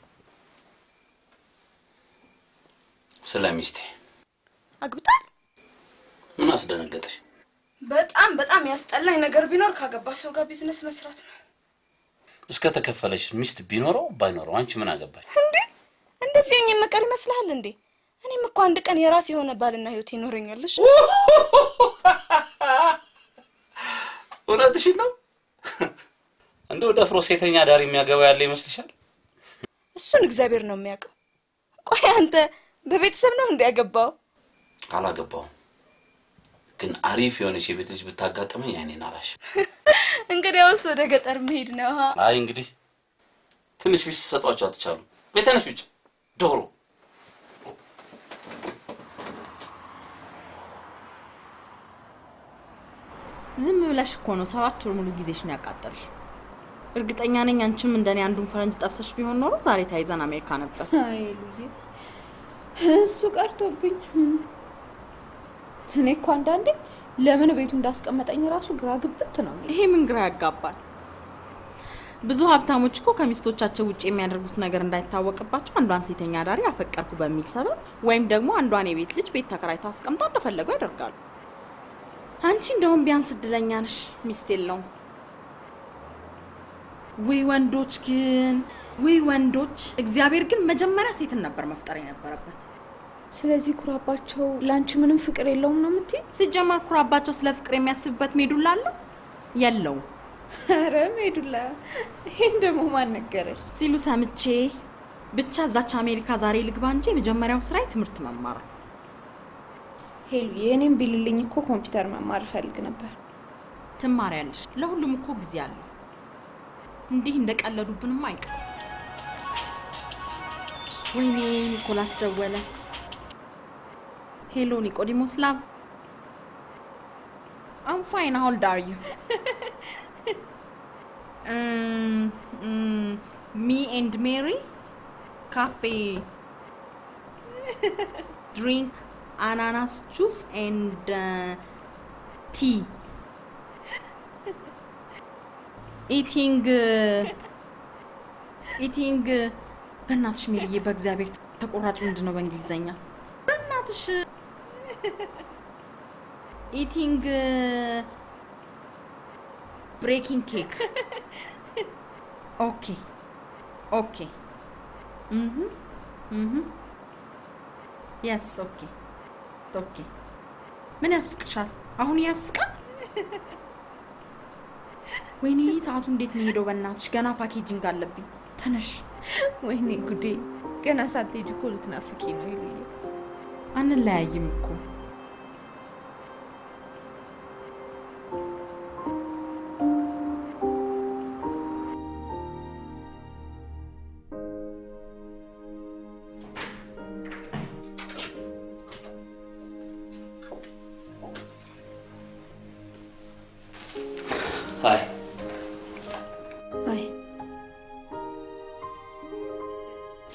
ስለ ሚስቴ አግብታል? ምን አስደነገጠሽ? በጣም በጣም ያስጠላኝ ነገር ቢኖር ካገባ ሰው ጋር ቢዝነስ መስራት ነው። እስከ ተከፈለሽ ሚስት ቢኖረው ባይኖረው አንቺ ምን አገባሽ? እንዴ እንደዚህ ሆኜ መቀር ይመስልሃል እንዴ? እኔም እኮ አንድ ቀን የራስ የሆነ ባልና ህይወት ይኖረኛልሽ። እውነትሽን ነው? እንደው ደፍሮ ሴተኛ ዳር የሚያገባ ያለ ይመስልሻል? እሱን እግዚአብሔር ነው የሚያውቀው። ቆይ አንተ በቤተሰብ ነው እንዲያገባው? አላገባውም፣ ግን አሪፍ የሆነች የቤት ልጅ ብታጋጥመኝ አይኔን አላሽ። እንግዲያውስ ወደ ገጠር መሄድ ነው። አይ እንግዲህ ትንሽ ፊት ሰጧቸው አትቻሉ። ቤተነሽ ውጭ ዶሮ ዝም ብለሽ እኮ ነው ሰባት ወር ሙሉ ጊዜሽን ያቃጠልሽው። እርግጠኛ ነኝ አንቺም እንደኔ አንዱን ፈረንጅ ጠብሰሽ ቢሆን ኖሮ ዛሬ ተይዘን አሜሪካ ነበር። አይ ሉዬ፣ እሱ ቀርቶብኝ። እኔ እኮ አንዳንዴ ለምን ቤቱ እንዳስቀመጠኝ ራሱ ግራ ግብት ነው። ይሄ ምን ግራ ያጋባል? ብዙ ሀብታሞች እኮ ከሚስቶቻቸው ውጭ የሚያደርጉት ነገር እንዳይታወቅባቸው አንዷን ሴተኛ አዳሪ አፈቀርኩ በሚል ሰበብ ወይም ደግሞ አንዷን የቤት ልጅ ቤት ተከራይተው አስቀምጠው እንደፈለጉ ያደርጋሉ። አንቺ እንደውም ቢያንስ እድለኛ ነሽ፣ ሚስት የለውም። ውይ ወንዶች ግን ውይ ወንዶች! እግዚአብሔር ግን መጀመሪያ ሴትን ነበር መፍጠር የነበረበት። ስለዚህ ኩራባቸው ለአንቺ ምንም ፍቅር የለውም ነው የምትይ? ሲጀመር ኩራባቸው ስለ ፍቅር የሚያስብበት ሜዱላ አለው የለውም? ኧረ ሜዱላ፣ ይህን ደግሞ ማን ነገረሽ? ሲሉ ሰምቼ ብቻ እዛች አሜሪካ ዛሬ ልግባ እንጂ የመጀመሪያው ስራዬ ትምህርት መማር ነው። ሄሉ፣ የእኔም ቢልልኝ እኮ ኮምፒውተር መማር እፈልግ ነበር። ትማሪያለሽ። ለሁሉም እኮ ጊዜ አለው። እንዲህ እንደቀለዱብንም አይቀር። ወይኔ ኒኮላስ ደወለ። ሄሎ ኒቆዲሞስ ላቭ አም ፋይን ሃው ኦልድ አር ዩ ሚ ኤንድ ሜሪ ካፌ ድሪንክ አናናስ ጁስ ኤንድ ቲ ኢቲንግ ኢቲንግ በእናትሽ ሜሪዬ፣ በእግዚአብሔር ተቆራጭ ምንድን ነው በእንግሊዘኛ? በእናትሽ ኢቲንግ ብሬኪንግ ኬክ። ኦኬ ኦኬ የስ ኦኬ ኦኬ። ምን ያስቅሻል? አሁን ያስቃል? ወይኔ ሰዓቱ እንዴት ነው ሄደው? በእናትሽ ገና ፓኬጂንግ አለብኝ። ተነሽ። ወይኔ ጉዴ! ገና ሳትሄጂ እኮ ልትናፍቂ ነው ይሉዬ። አንለያይም እኮ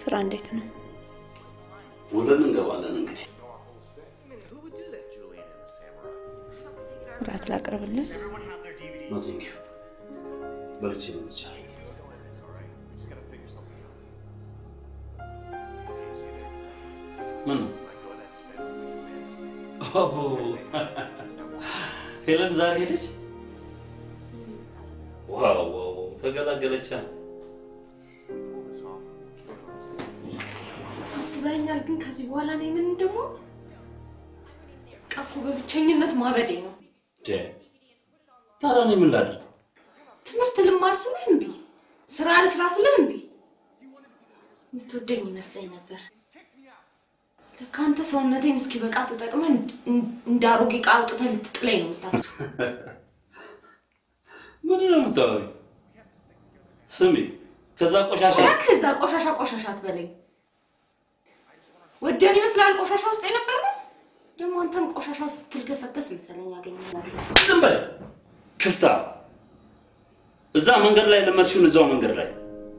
ስራ እንዴት ነው? ውለን እንገባለን እንግዲህ። እራት ላቅርብልን? ኖ ቴንክ ዩ በልቼ መጥቻለሁ። ምን ነው? ኦሆ፣ ሄለን ዛሬ ሄደች? ዋው ዋው ዋው፣ ተገላገለቻ። አስበኛል። ግን ከዚህ በኋላ እኔ ምን ደግሞ ቀፎ በብቸኝነት ማበዴ ነው። ደ ታዲያ እኔ ምን ላድርግ? ትምህርት ልማር ስልህ እምቢ፣ ስራ ልስራ ስልህ እምቢ። የምትወደኝ ይመስለኝ ነበር። ለካ አንተ ሰውነቴን እስኪበቃ ተጠቅመህ እንድ- እንድ- እንደ አሮጌ ዕቃ አውጥተህ ልትጥለኝ ነው የምታስበው። ምንድን ነው የምታወሪው? ስሚ፣ ከዛ ቆሻሻ እባክህ እዛ ቆሻሻ ቆሻሻ አትበለኝ። ወደን ይመስላል ቆሻሻ ውስጥ የነበር ነው። ደግሞ አንተም ቆሻሻ ውስጥ ስትልገሰገስ መሰለኝ ያገኘናል። ዝም በል ክፍታ። እዛ መንገድ ላይ ለመድሽውን እዛው መንገድ ላይ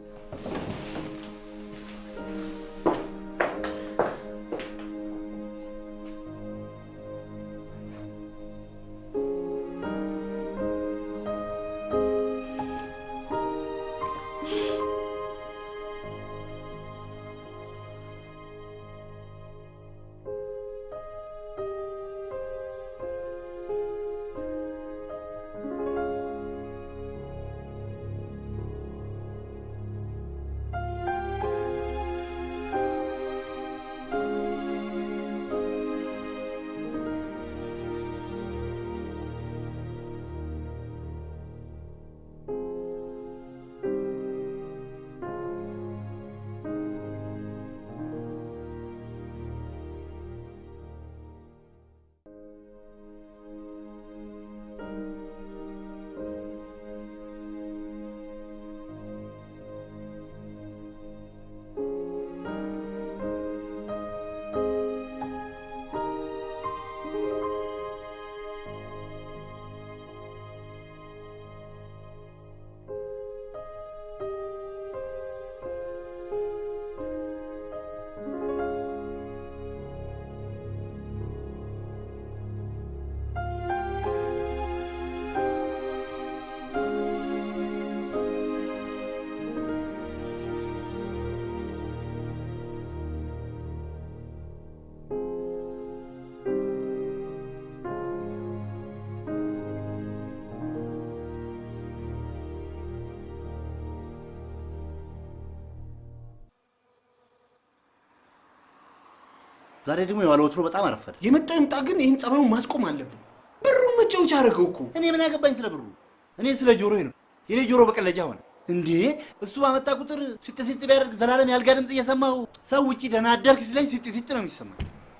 ዛሬ ደግሞ የዋለ ወትሮ በጣም አረፈደ። የመጣ ይምጣ፣ ግን ይህን ጸባዩን ማስቆም አለብን። ብሩን መጫወቻ አደረገው እኮ። እኔ ምን ያገባኝ ስለ ብሩ? እኔ ስለ ጆሮዬ ነው። የኔ ጆሮ በቀለጃ ሆነ እንዴ! እሱ ባመጣ ቁጥር ሲጥ ሲጥ ቢያደርግ ዘላለም ያልጋ ድምፅ እየሰማሁ ሰው ውጪ ደህና አደርክ ሲለኝ ሲጥ ሲጥ ነው የሚሰማኝ።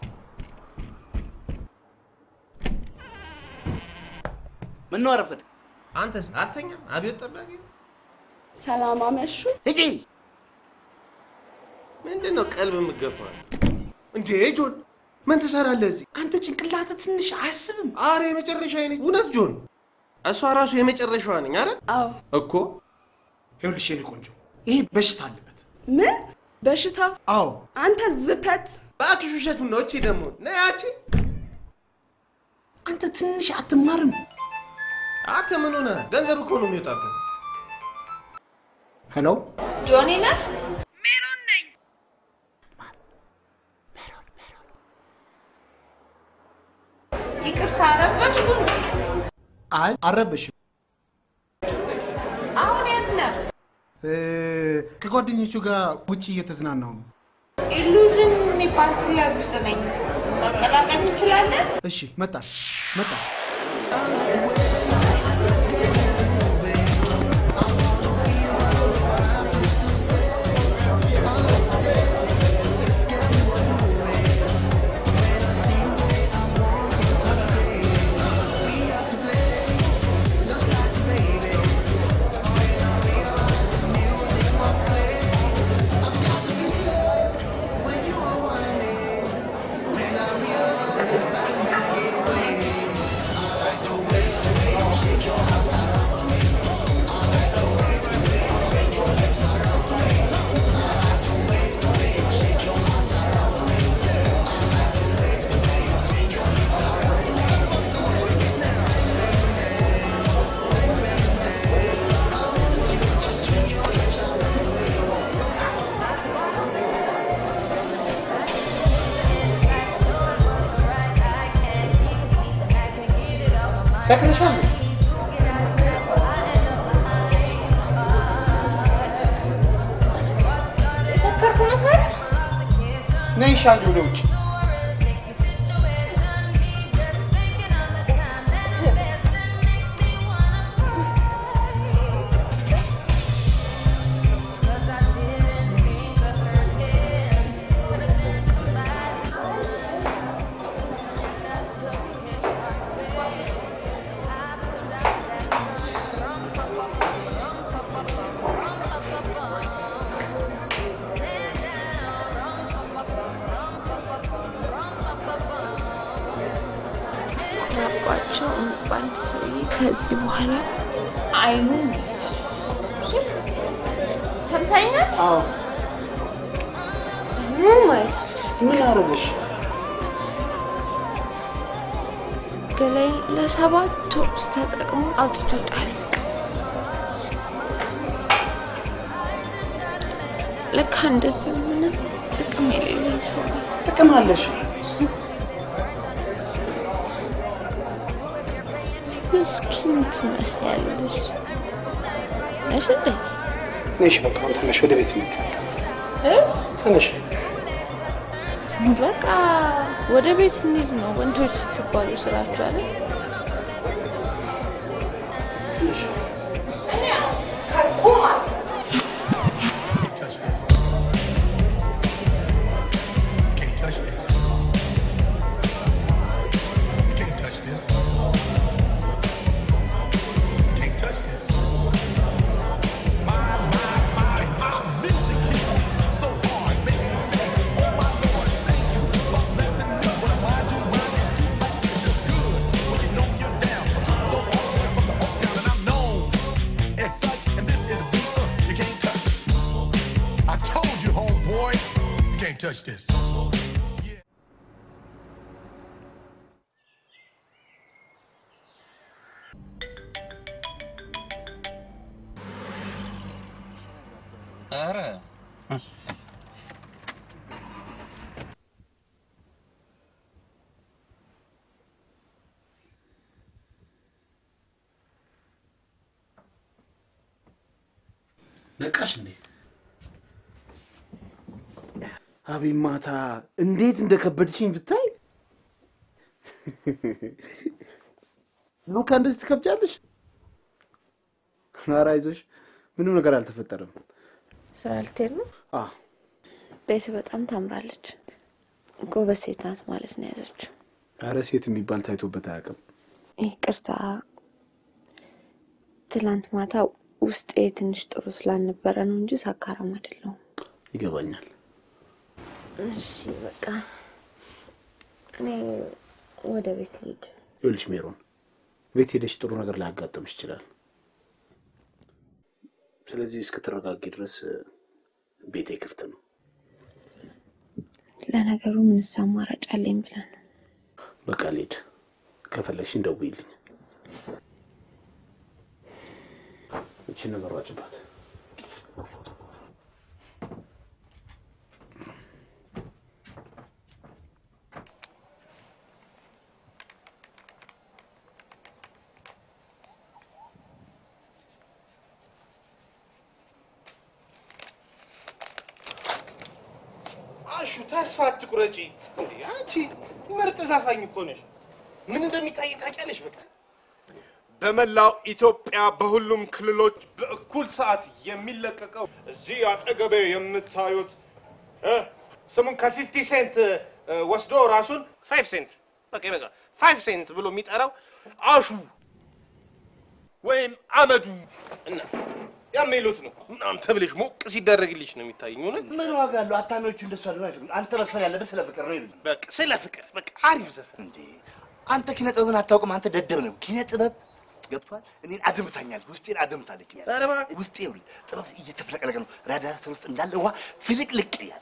ምን ነው አረፈደ? አንተስ አተኛም? አብዮት ጠባቂ ሰላም አመሹ። ሂጂ። ምንድን ነው ቀልብ የምገፋው? እንዴ ጆን፣ ምን ትሰራለህ እዚህ? አንተ ጭንቅላት ትንሽ አያስብም? አረ የመጨረሻ አይነት እውነት ጆን፣ እሷ ራሱ የመጨረሻዋ ነኝ አይደል? አዎ። እኮ ይኸውልሽ የኔ ቆንጆ፣ ይሄ በሽታ አለበት። ምን በሽታ? አዎ። አንተ ዝተት። እባክሽ ውሸቱን ነው። እቺ ደግሞ ነይ ያቺ አንተ ትንሽ አትማርም? አንተ ምን ሆነህ? ገንዘብ እኮ ነው የሚወጣብህ። ሄሎ ጆኒ ነህ? ይቅርታ አረበሽኩ እንዴ? አይ አልረበሽም። አሁን የት ነህ? እ፣ ከጓደኞቹ ጋር ውጭ እየተዝናናሁ ነው። ኢሉዥን የሚባል ክለብ ውስጥ ነኝ። መቀላቀል እንችላለን? እሺ፣ መጣ መጣ። ሰክረሻል? የሰከርኩ መስራት ነይ ሻል ወደ ውጭ ያባቸው የሚባል ሰውዬ ከዚህ በኋላ አይኑን ሰምታኛል። አዎ ምን ማየት ምን አረገሽ? ገላይ ለሰባት ወር ተጠቅሞ አውጥቶ ጣል። ለካ እንደዚህ ምንም ጥቅም የሌለኝ ሰው ነው። ጥቅም አለሽ። ምስኪን ትመስያለሽ። እሺ እንዴ? ነሽ በቃ አሁን ተነሽ፣ ወደ ቤት ነው። እ? ተነሽ። በቃ ወደ ቤት እንሂድ ነው። ወንዶች ስትባሉ ስራችሁ አለ። As such, and this is a beat uh, you can't touch. I told you, homeboy, you can't touch this. ኧረ ነቃሽ እንዴ? አቤት ማታ እንዴት እንደከበድሽኝ ብታይ። ሉካ እንደዚህ ትከብጃለሽ? ኧረ አይዞሽ፣ ምንም ነገር አልተፈጠረም። ስራ ልትሄድ ነው? አዎ ቤት በጣም ታምራለች። ጎበዝ ሴት ናት ማለት ነው የያዘችው። ኧረ ሴት የሚባል ታይቶበት አያውቅም። ይቅርታ፣ ትላንት ማታ ውስጤ ትንሽ ጥሩ ስላልነበረ ነው እንጂ ሳካራም አይደለሁም። ይገባኛል። እሺ በቃ እኔ ወደ ቤት ልሂድ። ይኸውልሽ ሜሮን፣ ቤት ሄደሽ ጥሩ ነገር ላያጋጥምሽ ይችላል። ስለዚህ እስክትረጋጊ ድረስ ቤቴ ክፍት ነው። ለነገሩ ምንስ አማራጭ አለኝ ብለን ነው። በቃ ልሂድ። ከፈለግሽ እንደውይልኝ። እችን ነገር ዋጭባት። አሹ ተስፋ አትቁረጪ። እንዴ አንቺ ምርጥ ዘፋኝ እኮ ነሽ። ምን እንደሚታይ ታውቂያለሽ። በቃ በመላው ኢትዮጵያ በሁሉም ክልሎች በእኩል ሰዓት የሚለቀቀው እዚህ አጠገቤ የምታዩት እ ስሙን ከፊፍቲ ሴንት እ፣ ወስዶ ራሱን ፋይቭ ሴንት በቃ በቃ ፋይቭ ሴንት ብሎ የሚጠራው አሹ ወይም አመዱ እና የሚሉት ነው ምናምን ተብለሽ ሞቅ ሲደረግልሽ ነው የሚታየኝ። እውነት ምን ዋጋ አለው? አታሚዎቹ እንደሱ አይደሉ አይደሉም። አንተ መስፈን ያለብህ ስለ ፍቅር ነው ይሉኝ። በቃ ስለ ፍቅር በቃ አሪፍ ዘፈን እንዴ አንተ ኪነ ጥበብን አታውቅም። አንተ ደደብ ነው። ኪነ ጥበብ ገብቷል። እኔን አድምታኛል። ውስጤን አድምታለች። ውስጤ ይኸውልህ ጥበብ እየተፍለቀለቀ ነው። ራዳተር ውስጥ እንዳለ ውሃ ፍልቅልቅ እያለ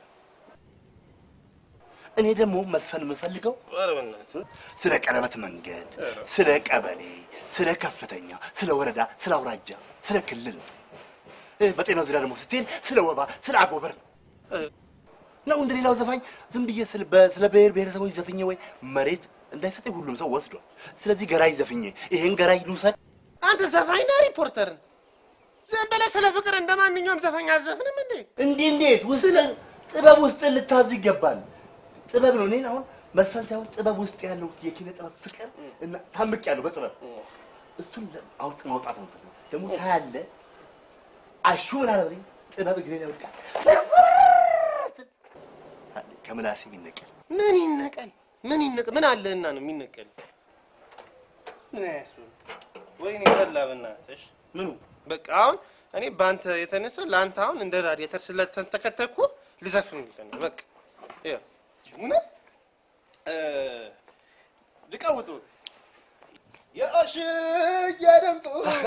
እኔ ደግሞ መስፈን የምፈልገው ኧረ በእናትህ ስለ ቀለበት መንገድ፣ ስለ ቀበሌ፣ ስለ ከፍተኛ፣ ስለ ወረዳ፣ ስለ አውራጃ፣ ስለ ክልል ነው። እ፣ በጤናው ዙሪያ ደግሞ ስትሄድ ስለ ወባ፣ ስለ አጎበር ነው ነው እንደ ሌላው ዘፋኝ ዝም ብዬ ስለ በ- ስለ ብሔር ብሔረሰቦች ዘፍኜ ወይ መሬት እንዳይሰጠኝ ሁሉም ሰው ወስዷል። ስለዚህ ገራይ ዘፍኜ ይሄን ገራይ ልውሰድ። አንተ ዘፋኝ ነህ ሪፖርተር ነህ? ዝም ብለህ ስለ ፍቅር እንደ ማንኛውም ዘፋኝ አዘፍንም እንዴ? እንዲህ እንዴት ውስጥ ጥበብ ውስጥ ልታዝ ይገባል። ጥበብ ነው። እኔን አሁን መዝፈን ሳይሆን ጥበብ ውስጥ ያለው የኪነ ጥበብ ፍቅር እና ታምቅ ያለው በጥበብ እሱን ለ- አውጥ ማውጣት ነው የምፈልገው። ደግሞ ታያለህ። አሹ ምን አለ በለኝ፣ ጥበብ እግሬ ላይ ወድቃል። ከምላሴ ይነቀል ምን ይነቀል? ምን ይነቀል? ምን አለህና ነው የሚነቀል? ምን ያሱ ወይኔ በላ በእናትሽ ምኑ በቃ አሁን እኔ በአንተ የተነሳ ለአንተ አሁን እንደ ራዲየተር ስለተንተከተኩ ልዘፍን ነው በቃ ይኸው እውነት እ፣ ልቀውጡ የአሽዬ ድምፁ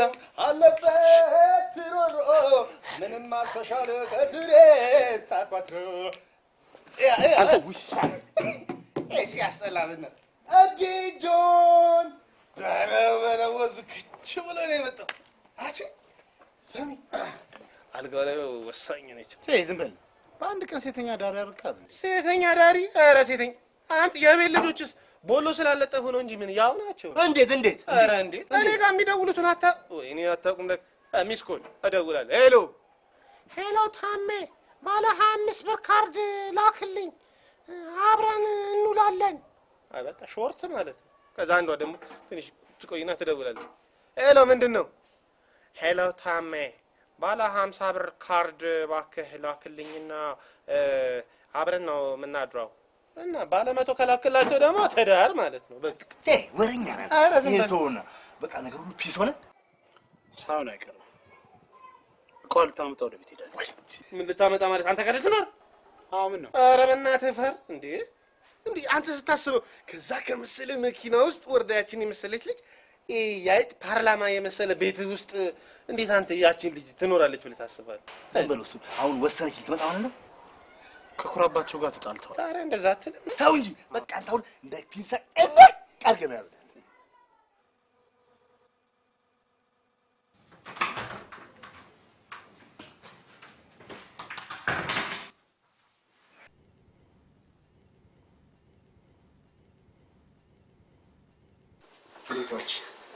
አለበት ሮሮ ምንም አልተሻለ ከትሬ ታቋትሮ አንተ ውሻ ሲያስጠላ ብነት እጅጆን በለወዙ ክች ብሎ ነው የመጣው። አቺ ሰሚ አልጋው ላይ ወሳኝ ነች። ዝም በል በአንድ ቀን ሴተኛ ዳሪ ያርካት ሴተኛ ዳሪ። ኧረ ሴተኛ አንተ የቤት ልጆችስ ቦሎ ስላለጠፉ ነው እንጂ ምን ያው ናቸው። እንዴት እንዴት? ኧረ እንዴት እኔ ጋር የሚደውሉትን አታ ወይ እኔ አታውቁም። ለክ ሚስ ኮል እደውላለሁ። ሄሎ ሄሎ፣ ታሜ ባለ ሀያ አምስት ብር ካርድ ላክልኝ አብረን እንውላለን። አይ በቃ ሾርት ማለት ነው። ከዛ አንዷ ደግሞ ትንሽ ትቆይና ትደውላለች። ሄሎ ምንድን ነው? ሄሎ ታሜ ባለ ሀምሳ ብር ካርድ እባክህ ላክልኝና እ፣ አብረን ነው የምናድረው እና ባለ መቶ ከላክላቸው ደግሞ ትዳር ማለት ነው። በቃ ወረኛ ነህ። ኧረ ዝም ይሄን በል። ተውና በቃ ነገር ሁሉ ፒስ ሆነ። ሳይሆን አይቀርም። እቃዋን ልታመጣ ወደ ቤት ሄዳለች። ምን ልታመጣ ማለት አንተ ጋር ልትኖር? አዎ ምን ነው? ኧረ በእናትህ ፈር እንዴ! እንዴ አንተ ስታስበው ከዛ ከመሰለ መኪና ውስጥ ወርዳያችን የመሰለች ልጅ ይሄ የአይጥ ፓርላማ የመሰለ ቤት ውስጥ እንዴት አንተ ያችን ልጅ ትኖራለች ብለህ ታስባለህ? ዝም በለው እሱ አሁን ወሰነች ልትመጣ ማለት ነው። ከኩራባቸው ጋር ተጣልተዋል። ኧረ እንደዛ አትልም። ተው እንጂ በቃ አንተ አሁን እንደ ፒንሳ ቀለቅ አድርገህ ነው ያዘው። ቤቶች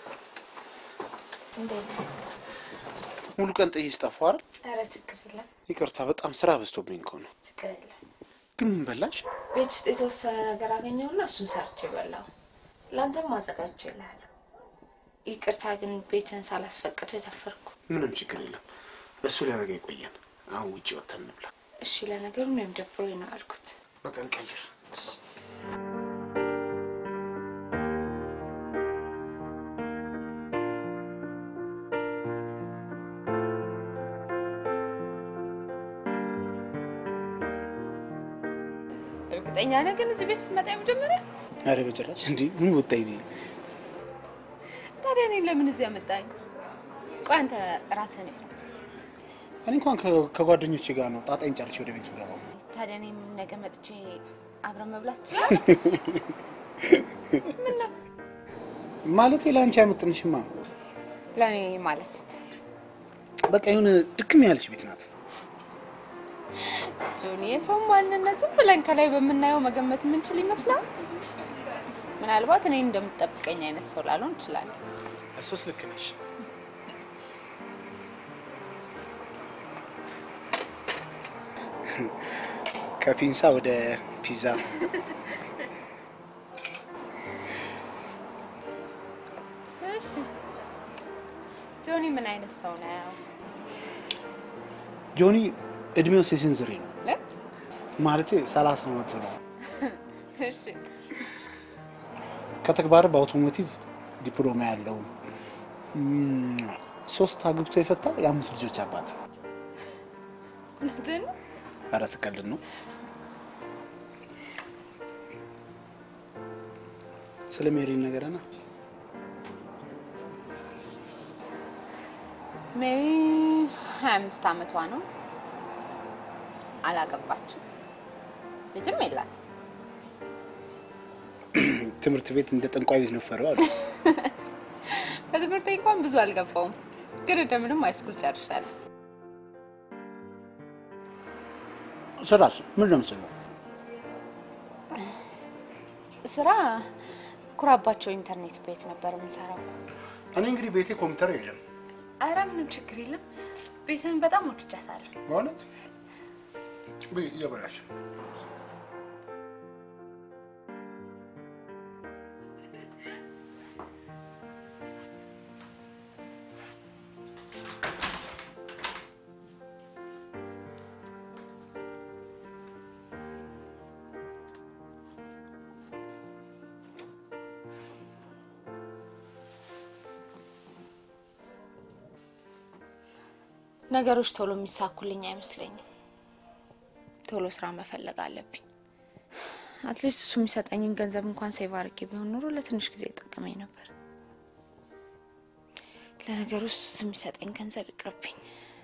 እንዴት ነህ? ሙሉ ቀን ጥዬ ስጠፋሁ አይደል? ኧረ ችግር የለም ይቅርታ፣ በጣም ስራ በዝቶብኝ እኮ ነው። ችግር የለም። ግን ምን በላሽ? ቤት ውስጥ የተወሰነ ነገር አገኘውና እሱን ሰርቼ በላው። ለአንተም አዘጋጅቼልሃለሁ። ይቅርታ ግን ቤትን ሳላስፈቅድ ደፈርኩ። ምንም ችግር የለም። እሱ ለነገ ይቆየን። አሁን ውጭ ወጥተን እንብላ። እሺ ለነገሩ እኔም ደብሮኝ ነው አልኩት። በቃ እንቀይር። እርግጠኛ ነህ ግን እዚህ ቤት ስትመጣ የመጀመሪያ? አረ በጭራሽ እንዴ! ምን ወጣኝ ብዬ ታዲያ እኔን ለምን እዚህ ያመጣኝ? ቆይ አንተ እራትህን የት ነው የምትበላው? እኔ እንኳን ከ- ከጓደኞቼ ጋር ነው ጣጣኝ ጨርሼ ወደ ቤት ገባው። ታዲያ እኔም ነገ መጥቼ አብረን መብላት ይችላል? ምን ነው ማለቴ ለአንቺ አይመጥንሽማ። ለእኔ ማለት በቃ የሆነ ድክም ያለች ቤት ናት። ጆኒ፣ የሰው ማንነት ዝም ብለን ከላይ በምናየው መገመት የምንችል ይመስላል። ምናልባት እኔ እንደምትጠብቀኝ አይነት ሰው ላልሆን እችላለሁ። እሱስ ልክ ነሽ። ከፒንሳ ወደ ፒዛ እሺ ጆኒ ምን አይነት ሰው ነው? ጆኒ እድሜው የስንዝሬ ነው እ? ማለቴ ሰላሳ ዓመቱ ነው። እሺ ከተግባር በአውቶሞቲቭ ዲፕሎማ ያለው እም፣ ሶስት አግብቶ የፈታ የአምስት ልጆች አባት። እውነትህን ነው? ኧረ ስቀልድ ነው። ስለ ሜሪ ነገረና ሜሪ ሀያ አምስት አመቷ ነው። አላገባችም፣ ልጅም የላት። ትምህርት ቤት እንደ ጠንቋይ ቤት ነፈረው አሉ። በትምህርት እንኳን ብዙ አልገባውም፣ ግን እንደምንም ሃይስኩል ጨርሻለሁ። ስራስ ምን ነው የምትሰራው? ስራ ኩራባቸው ኢንተርኔት ቤት ነበር የምንሰራው። እኔ እንግዲህ ቤቴ ኮምፒውተር የለም አረ ምንም ችግር የለም። ቤትን በጣም ወድጃታለሁ። ማለት ብይ እየበላሽ ነገሮች ቶሎ የሚሳኩልኝ አይመስለኝም። ቶሎ ስራ መፈለግ አለብኝ። አትሊስት እሱ የሚሰጠኝን ገንዘብ እንኳን ሴቭ አድርጌ ቢሆን ኖሮ ለትንሽ ጊዜ ይጠቀመኝ ነበር። ለነገሩ እሱ የሚሰጠኝ ገንዘብ ይቅርብኝ።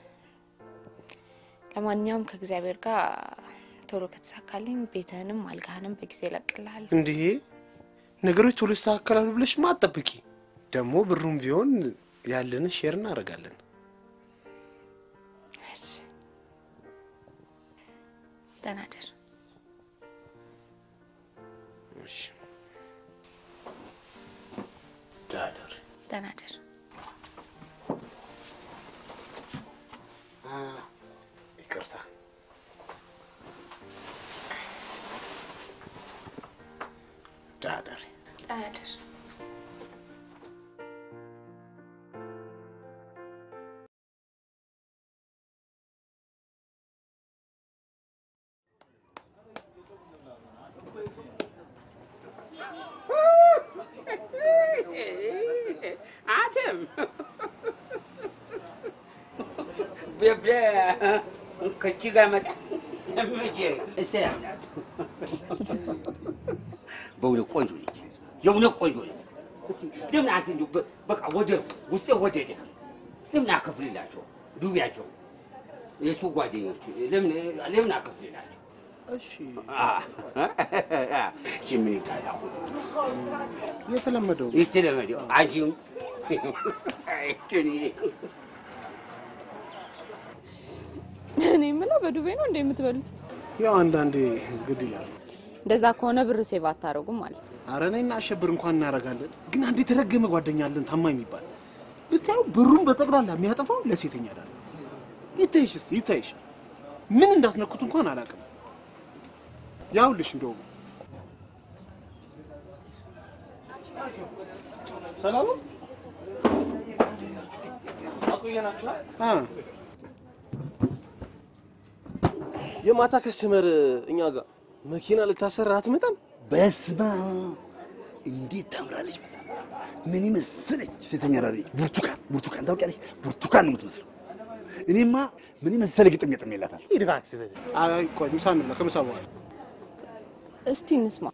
ለማንኛውም ከእግዚአብሔር ጋር ቶሎ ከተሳካልኝ ቤትህንም አልጋህንም በጊዜ እለቅልሃለሁ። እንዲህ ነገሮች ቶሎ ይስተካከላሉ ብለሽማ አትጠብቂ። ደግሞ ብሩም ቢሆን ያለንን ሼር እናደርጋለን። ደህና እደር። እሺ ዳደር ደህና እደር። ይቅርታ ዳደር ደህና እደር። አንተም በብለ ከቺ ጋር መጣ ተመቼ እሰላም ናት። በእውነት ቆንጆ ልጅ፣ የእውነት ቆንጆ ልጅ። እስቲ ለምን አንተ እንዲሁ በ- በቃ ወደ ውስጤ ወደደ። ለምን አከፍልላቸው ዱቢያቸው የእሱ ጓደኞች ለምን ለምን አከፍልላቸው? እሺ እሺ ምን ይጣል አሁን የተለመደው የተለመደው አንቺም እኔ የምለው በዱቤ ነው እንደ የምትበሉት? ያው አንዳንዴ ግድ ይላል። እንደዛ ከሆነ ብር ሴቭ አታደርጉም ማለት ነው። አረ እኔና አሸብር እንኳን እናደርጋለን፣ ግን አንድ የተረገመ ጓደኛ አለን ታማኝ የሚባል ብታዩ ብሩን በጠቅላላ የሚያጠፋው ለሴተኛ ዳር ይታይሽ፣ እስኪ ይታይሽ። ምን እንዳስነኩት እንኳን አላውቅም። ያውልሽ እንደውም ሰላም ነው? አ የማታ ከስተመር እኛ ጋር መኪና ልታሰራ አትመጣም። በስመ አብ እንዴት ታምራለች! መሰለህ። ምን ይመስለች ሴተኛ ዳሪ ብርቱካን ብርቱካን ታውቂያለሽ? ብርቱካን ነው የምትመስለው። እኔማ ምን የመሰለ ግጥም ገጥም የላታል። ሂድ እባክህ ስበል። አይ ቆይ ምሳ እንብላ፣ ከምሳ በኋላ እስቲ እንስማ።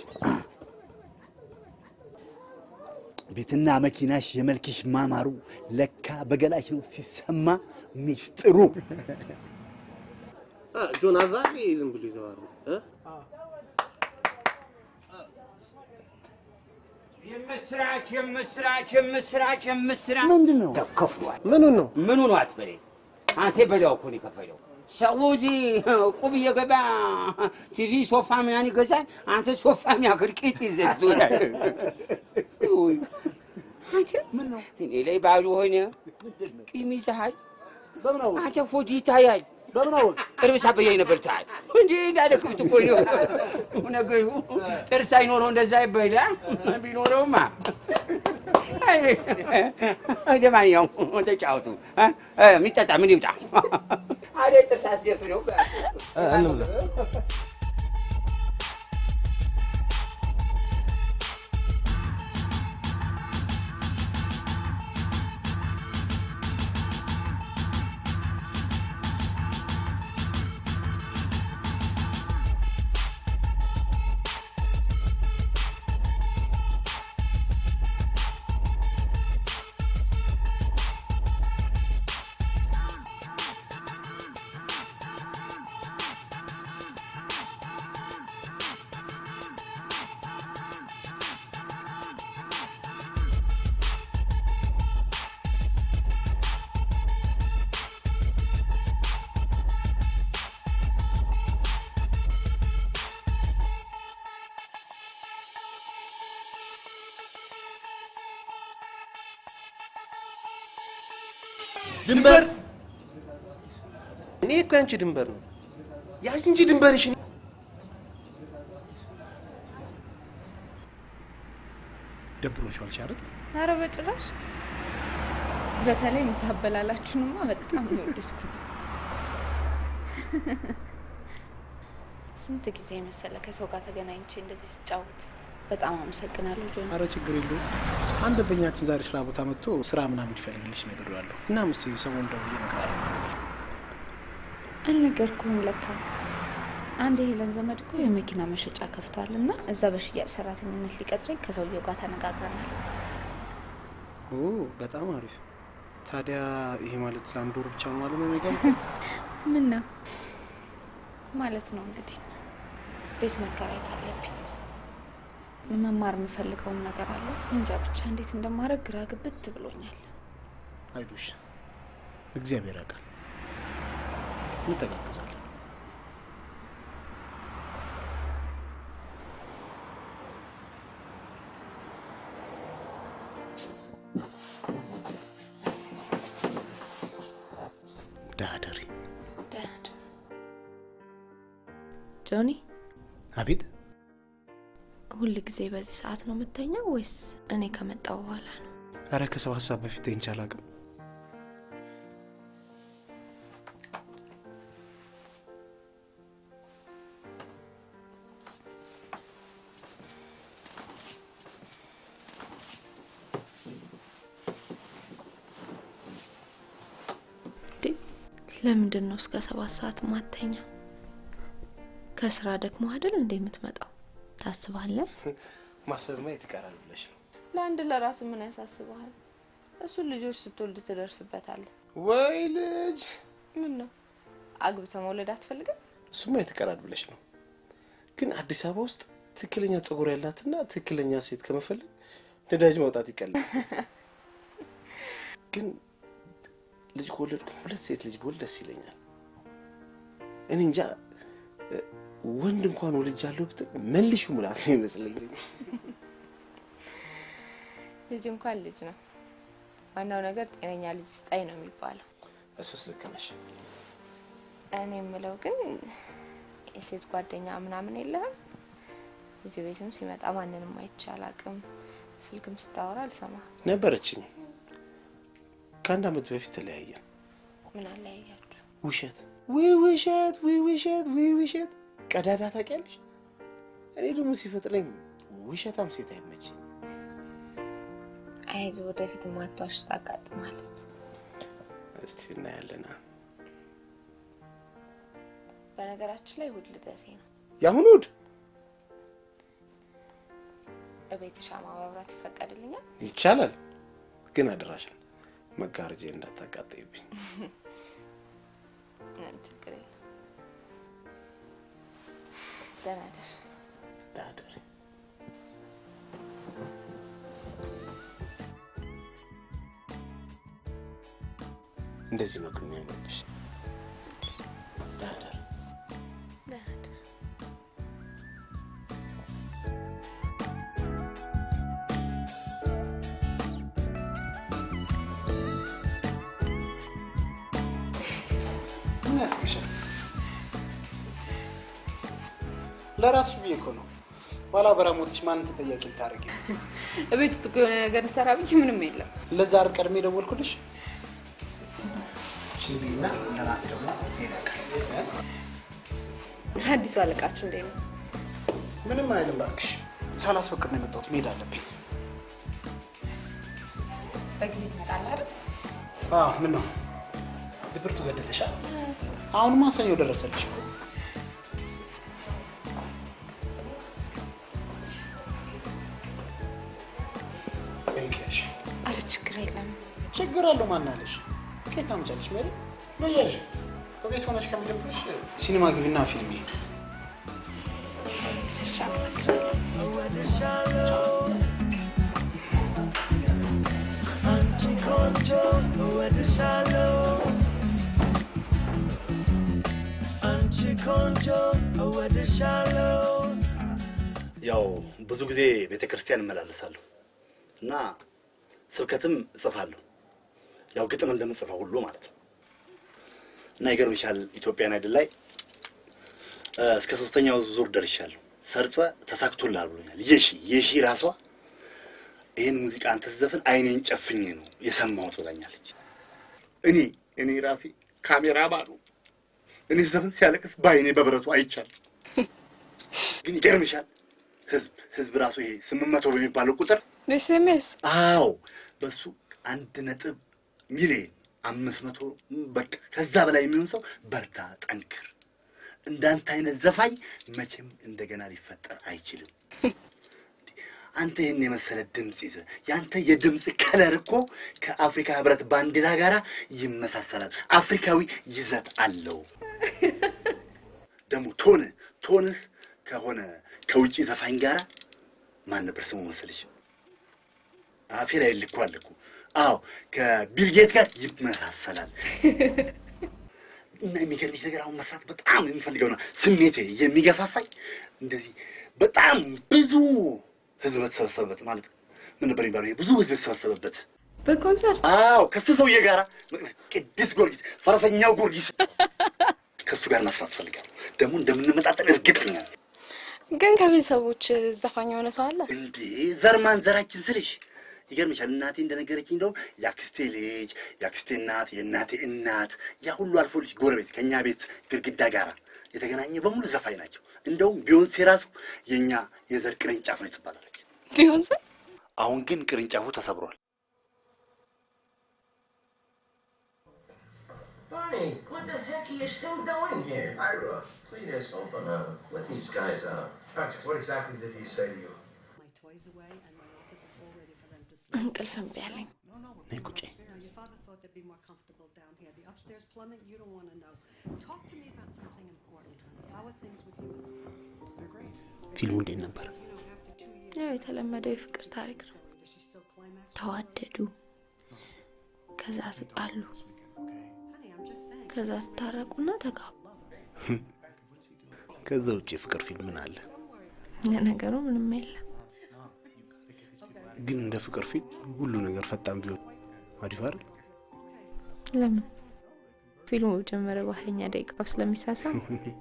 ቤትና መኪናሽ የመልክሽ ማማሩ ለካ በገላሽ ነው ሲሰማ ሚስጥሩ። አ፣ ጆን አዛሬ ዝም ብሎ ይዘዋሩ እ? የምስራች የምስራች የምስራች የምስራች ምንድን ነው ተከፍሏል። ምኑን ነው ምኑ ነው አትበለኝ። አንተ በላው እኮ ነው የከፈለው። ሰው እዚህ ቁብ እየገባ ቲቪ ሶፋ ምናምን ይገዛል። አንተ ሶፋ የሚያክል ቂጥ ይዘህ ትዞራለህ። ውይ፣ አንተ እኔ ላይ ባሉ ሆነ ቂም ይዘሃል። አንተ ሆድ ይታያል። ቅርብ ሳበያይ ነበር ታል እንዴ እንዳለ ክፍት እኮ ነው ነገሩ። ጥርስ አይኖረው እንደዛ ይበላ ቢኖረውማ ለማንኛውም ተጫወቱ። እ? እ፣ የሚጠጣ ምን ይምጣ? አደ ጥርስ አስደፍነው እንብላ። ድንበር እኔ እኮ ያንቺ ድንበር ነው ያንቺ ድንበርሽ ደብሮሻል አይደል? ኧረ በጭራሽ። በተለይ ምሳ አበላላችሁንማ በጣም ነው የወደድኩት። ስንት ጊዜ መሰለ ከሰው ጋር ተገናኝቼ እንደዚህ ስጫወት። በጣም አመሰግናለሁ ጆኒ። አረ ችግር የለውም። አንድ ደንበኛችን ዛሬ ስራ ቦታ መጥቶ ስራ ምናምን እንዲፈልግልሽ ነግሬዋለሁ እና ምስ ሰሞኑን ደውዬ እነግርሃለሁ። አልነገርኩህም ለካ። አንድ የሄለን ዘመድ እኮ የመኪና መሸጫ ከፍቷል እና እዛ በሽያጭ ሰራተኝነት ሊቀጥረኝ ከሰውየው ጋር ተነጋግረናል። ኦ በጣም አሪፍ። ታዲያ ይሄ ማለት ለአንድ ወር ብቻ ነው ማለት ነው የሚገባ? ምን ነው ማለት ነው እንግዲህ ቤት መከራየት አለብኝ። መማር የምፈልገውም ነገር አለ። እንጃ ብቻ እንዴት እንደማደርግ ግራ ግብት ብሎኛል። አይዞሽ፣ እግዚአብሔር ያውቃል። እንተጋገዛለን። ዳደሪ ጆኒ፣ አቤት። ሁል ጊዜ በዚህ ሰዓት ነው የምተኛው ወይስ እኔ ከመጣው በኋላ ነው? አረ ከሰው ሀሳብ በፊት ተኝቼ አላውቅም። ለምንድን ነው እስከ ሰባት ሰዓት ማተኛ? ከስራ ደግሞ አይደል እንደ የምትመጣው? ታስባለህ? ማሰብማ የት ይቀራል ብለሽ ነው? ለአንድ ለራስ ምን ያሳስበሃል? እሱን ልጆች ስትወልድ ትደርስበታለህ። ወይ ልጅ ምን ነው አግብተህ መውለድ አትፈልግም? እሱማ የት ይቀራል ብለሽ ነው? ግን አዲስ አበባ ውስጥ ትክክለኛ ጸጉር ያላትና ትክክለኛ ሴት ከመፈለግ ነዳጅ ማውጣት ይቀላል። ግን ልጅ ከወለድኩ ሁለት ሴት ልጅ ብወልድ ደስ ይለኛል። እኔ እንጃ ወንድ እንኳን ወልጃለሁ ብትል መልሹ ሙላት ነው ይመስለኝ። ልጅ እንኳን ልጅ ነው። ዋናው ነገር ጤነኛ ልጅ ስጣኝ ነው የሚባለው። እሱስ ልክ ነሽ። እኔ የምለው ግን የሴት ጓደኛ ምናምን የለህም? እዚህ ቤትም ሲመጣ ማንንም አይቼ አላውቅም። ስልክም ስታወራ አልሰማ። ነበረችኝ። ከአንድ አመት በፊት ተለያየን። ምን አለያያችሁ? ውሸት ውይ ውሸት ውይ ውሸት ውይ ውሸት። ቀዳዳ ታውቂያለሽ? እኔ ደግሞ ሲፈጥረኝ ውሸታም ሴት አይመችኝ። አይዞህ ወደፊት ማቷሽ ታጋጥማለች። እስቲ እናያለና። በነገራችን ላይ እሑድ ልደቴ ነው። የአሁኑ እሑድ እቤት ሻማ ማብራት ይፈቀድልኛል? ይቻላል፣ ግን አደራሽን መጋረጃ እንዳታቃጠይብኝ። ምንም ችግር የለም። ደህና እደር። ዳደሪ እንደዚህ ነው ግን የሚያምርብሽ። ዳደሪ ደህና እደር። ምን ያስቅሻል? ለራስሽ ብዬ እኮ ነው። ኋላ በራሞትሽ ማንን ተጠያቂ ልታደርጊ ነው? እቤት ውስጥ እኮ የሆነ ነገር ሰራ ብዬ ምንም የለም። ለዛ አይደል ቀድሜ ደወልኩልሽ? ችልና ለራት ደግሞ አዲሱ አለቃችሁ እንዴት ነው? ምንም አይልም እባክሽ። ሳላስፈቅድ ነው የመጣሁት። መሄድ አለብኝ። በጊዜ ትመጣለህ አይደል? አዎ፣ ምን ነው ድብርቱ ገደለሻል? አሁንማ ሰኞ ደረሰልሽ እኮ። እንኪያሽ አረ ችግር የለም። ችግር አለው ማናለሽ? ከየት ታመጫለሽ? ሜሪ በያዥ በቤት ሆነሽ ከሚደብርሽ ሲኒማ ግቢና ፊልም ይሄ እሺ፣ አመሰግናለሁ። አንቺ ቆንጆ እወድሻለሁ አንቺ ቆንጆ እወድሻለሁ ያው ብዙ ጊዜ ቤተ ክርስቲያን እመላለሳለሁ እና ስብከትም እጽፋለሁ ያው ግጥም እንደምጽፈው ሁሉ ማለት ነው። እና ይገርምሻል ኢትዮጵያን አይድል ላይ እ፣ እስከ ሶስተኛው ዙር ደርሻለሁ። ሰርጸ ተሳክቶልሃል ብሎኛል። የሺ የሺ ራሷ ይህን ሙዚቃ አንተ ስትዘፍን አይኔን ጨፍኜ ነው የሰማሁት ብላኛለች። እኔ እኔ ራሴ ካሜራ ባሉ እኔ ስዘፍን ሲያለቅስ በአይኔ በብረቱ አይቻልም። ግን ይገርምሻል ህዝብ ህዝብ ራሱ ይሄ ስምንት መቶ በሚባለው ቁጥር በኤስኤምኤስ አዎ በሱ አንድ ነጥብ ሚሊዮን አምስት መቶ በቃ ከዛ በላይ የሚሆን ሰው በርታ፣ ጠንክር፣ እንዳንተ አይነት ዘፋኝ መቼም እንደገና ሊፈጠር አይችልም። አንተ ይህን የመሰለ ድምፅ ይዘህ ያንተ የድምፅ ከለር እኮ ከአፍሪካ ህብረት ባንዲራ ጋር ይመሳሰላል። አፍሪካዊ ይዘት አለው። ደግሞ ቶንህ ቶንህ ከሆነ ከውጭ ዘፋኝ ጋራ ማን ነበር ስሙ መሰለሽ? አፌ ላይ ልኮ አለ እኮ። አዎ ከቢልጌት ጋር ይመሳሰላል። እና የሚገርምሽ ነገር አሁን መስራት በጣም የሚፈልገው ነው ስሜቴ የሚገፋፋኝ እንደዚህ በጣም ብዙ ህዝብ በተሰበሰበበት ማለት ምን ነበር የሚባለው? ይሄ ብዙ ህዝብ የተሰበሰበበት በኮንሰርት አዎ፣ ከሱ ሰውዬ ጋራ ቅዱስ ጊዮርጊስ ፈረሰኛው ጊዮርጊስ ከእሱ ጋር መስራት ፈልጋለሁ። ደግሞ እንደምንመጣጠን እርግጠኛ ነኝ። ግን ከቤተሰቦች ዘፋኝ የሆነ ሰው አለ እንዴ ዘር ማንዘራችን ስልሽ ይገርምሻል። እናቴ እንደነገረችኝ እንደውም የአክስቴ ልጅ፣ የአክስቴ እናት፣ የእናቴ እናት ያ ሁሉ አልፎልሽ ጎረቤት ከእኛ ቤት ግድግዳ ጋር የተገናኘ በሙሉ ዘፋኝ ናቸው። እንደውም ቢዮንሴ ራሱ የእኛ የዘር ቅርንጫፍ ነው ትባላለች። ቢዮንሴ አሁን ግን ቅርንጫፉ ተሰብሯል። Barney, what the heck are you still doing here? Ira, please open up. Let these guys out. Patrick, what exactly did he say to you? እንቅልፍ እምቢ አለኝ። ነይ ቁጭ። No, your father thought they'd be more comfortable down here. The upstairs plumbing, you don't want to know. Talk to me about something important, honey. How are things with you? They're great. ፊልሙ እንዴት ነበር? ያው የተለመደው የፍቅር ታሪክ ነው። ተዋደዱ፣ ከዛ ተጣሉ፣ ከዛ ስታረቁና ተጋቡ። ከዛ ውጭ የፍቅር ፊልም ምን አለ? ለነገሩ ምንም የለም። ግን እንደ ፍቅር ፊልም ሁሉ ነገር ፈጣን ቢሆን አሪፍ አይደል? ለምን ፊልሙ በጀመረ በሀያኛ ደቂቃው ስለሚሳሳም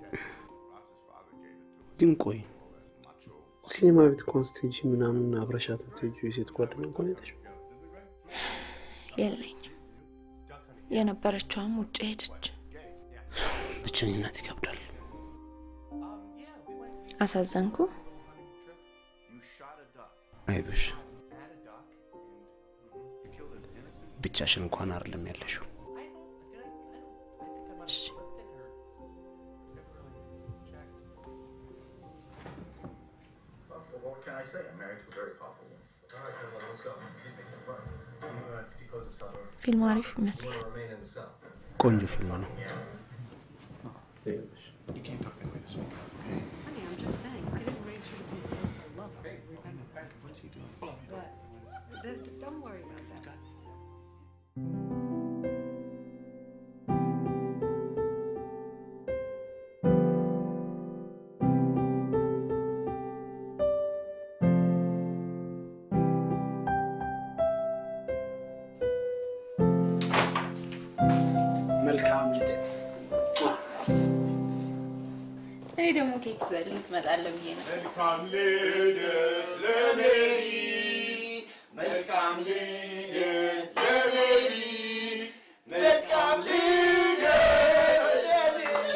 ግን ቆይ ሲኔማ ቤት እንኳን ስትሄጂ ምናምን አብረሻት የምትሄጂው የሴት ጓደኛ እንኳን የለሽ? የለኝም። የነበረችዋም ውጭ ሄደች። ብቸኝነት ይከብዳል። አሳዘንኩ። አይዞሽ፣ ብቻሽን እንኳን አይደለም ያለሽው። Well, what can I say? I'm married to a very powerful woman. All right, well, let's go. Because it's summer. ፊልሙ አሪፍ ይመስላል። Remain in the cell. ቆንጆ ፊልም ነው። You can't talk that way this week. Honey, I'm just saying. I didn't raise you to be a so-so lover. What's he doing? What? Th- th- Don't worry about that. መልካም ልደት። እኔ ደግሞ ኬክ ዘልኝ ትመጣለህ ብዬ ነው። መልካም ልደት ለሜሪ፣ መልካም ልደት ለሜሪ፣ መልካም ልደት ለሜሪ።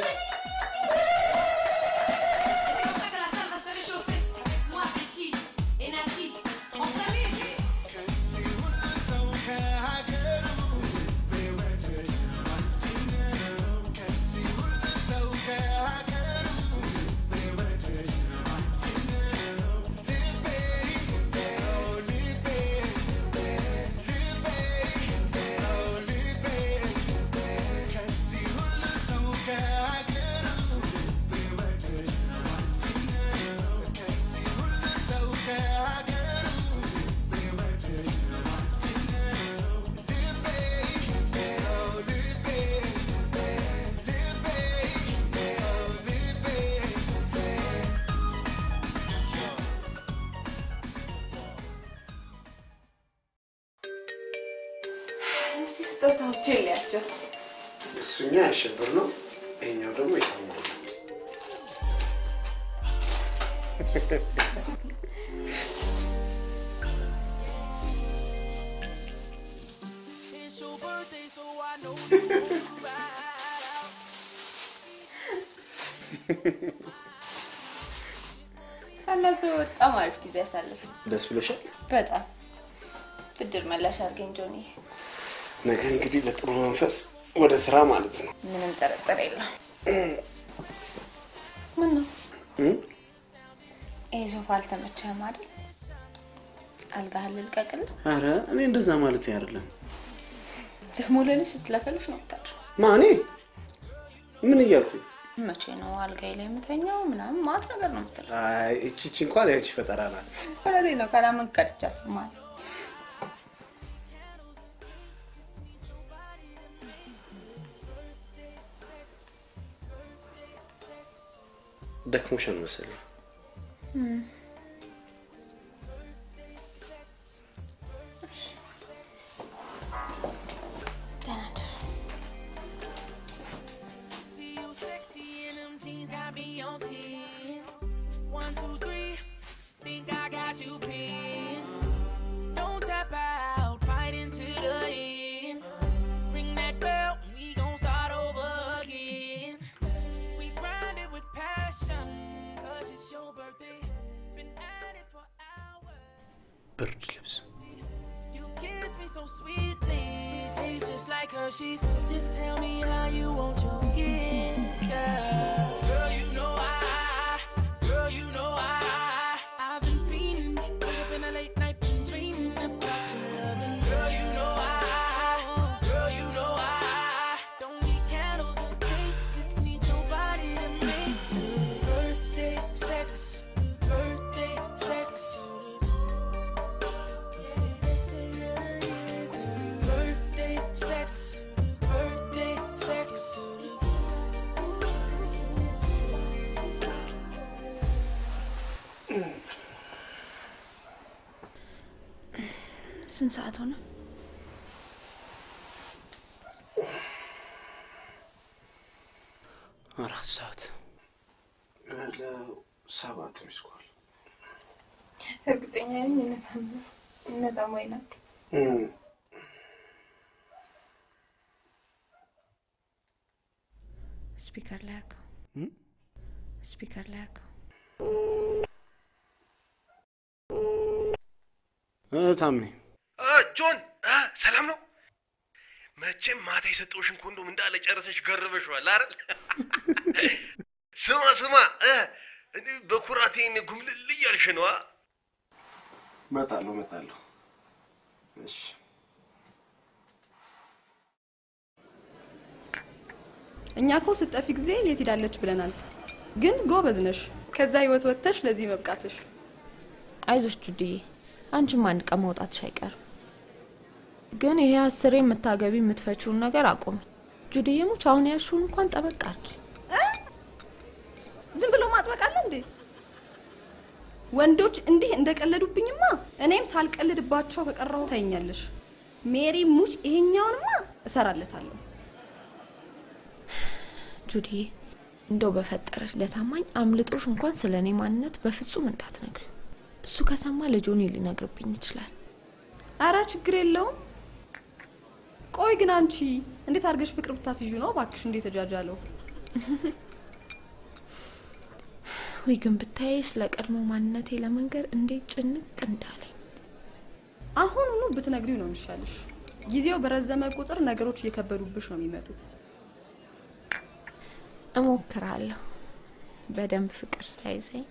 Can ስጦታዎችን ሊያቸው እሱኛ ያሸብር ነው፣ ይሄኛው ደግሞ የታማ ነው። ከእነሱ በጣም አሪፍ ጊዜ ያሳልፍ። ደስ ብሎሻል? በጣም ብድር መላሽ አድርገኝ ጆኒ። ነገ እንግዲህ በጥሩ መንፈስ ወደ ስራ ማለት ነው። ምንም ጥርጥር የለው። ምን ነው እም? ይሄ ሶፋ አልተመቸህም አይደል? አልጋህን ልልቀቅልህ? አረ እኔ እንደዛ ማለት አይደለም። ደግሞ ለእኔ ስትለፈልፍ ነው የምታድረው። ማኔ ምን እያልኩኝ? መቼ ነው አልጋዬ ላይ የምተኛው? ምናምን ማት ነገር ነው የምትለው። አይ እቺ እቺ እንኳን ያንቺ ፈጠራ ናት። ወለዴ ነው ካላመን ቀድቻ ስማል ደክሞሻል መሰለኝ። See you sexy in them jeans, got me on 10. One, two, three, think I got you pinned. Don't tap out, fight into the end. Ring that bell, we gon' start over again. We grind it with passion, cause it's your birthday. Been at it for hours. ብርድ ልብስ You kiss me so sweetly, tastes just like Hershey's. Just tell me how you want your gift, girl. Girl, you know I, girl, you know I, I've been feeling. Wake up in the late night, been dreaming about your loving. Girl, you know I, girl, you know I, don't need candles or cake, just need your body to make birthday sex, birthday sex. Birthday sex, birthday sex. ስንት ሰዓት ሆነ? አራት ሰዓት ለሰባት ሚስኳል እርግጠኛ ነኝ እነታም እነታማኝ ናቸው። ስፒከር ላይ አድርገው። ስፒከር ላይ አድርገው። ታሜ ጆን አ፣ ሰላም ነው? መቼም ማታ የሰጠውሽን ኮንዶም እንዳለ ጨረሰሽ ገርበሽዋል አይደል? ስማ ስማ እ፣ እኔ በኩራቴን ጉምልል እያልሽ ነዋ። እመጣለሁ እመጣለሁ። እሺ እኛ እኮ ስጠፊ ጊዜ የት ሄዳለች ብለናል። ግን ጎበዝ ነሽ፣ ከዛ ህይወት ወጥተሽ ለዚህ መብቃትሽ። አይዞሽ ጁድዬ፣ አንቺም አንድ ቀን መውጣትሽ አይቀርም። ግን ይሄ አስሬ የምታገቢ የምትፈችውን ነገር አቁሚ። ጁድዬ ሙች አሁን ያልሽውን እንኳን ጠበቅ አርጊ። ዝም ብሎ ማጥበቅ አለ እንዴ? ወንዶች እንዲህ እንደቀለዱብኝማ እኔም ሳልቀልድባቸው ከቀረሁ ታይኛለሽ። ሜሪ ሙች ይሄኛውንማ እሰራለታለሁ። ጁድዬ እንደው በፈጠረች ለታማኝ አምልጦሽ እንኳን ስለ እኔ ማንነት በፍጹም እንዳትነግሪ። እሱ ከሰማ ለጆኒ ሊነግርብኝ ይችላል። አረ ችግር የለውም። ቆይ ግን አንቺ እንዴት አድርገሽ ፍቅር ብታስይዡ ነው እባክሽ እንዴ ተጃጃለው? ወይ ግን ብታይ ስለ ቀድሞ ማንነቴ ለመንገር እንዴት ጭንቅ እንዳለኝ። አሁኑኑ ብትነግሪው ነው የሚሻልሽ። ጊዜው በረዘመ ቁጥር ነገሮች እየከበዱብሽ ነው የሚመጡት። እሞክራለሁ በደንብ ፍቅር ሳይዘኝ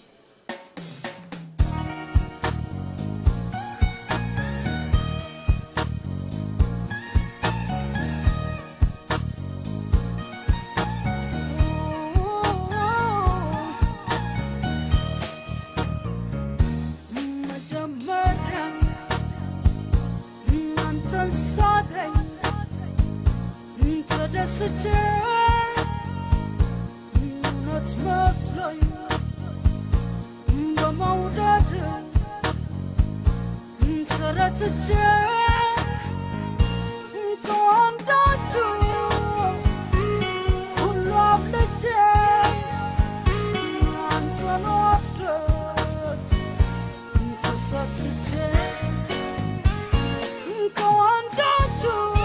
መጀመሪያ እናንተን ሳገኝ ተደስቼ እውነት መስሎኝ በመውደድ ተረትቼ ተሳስቼ ከወንዶቹ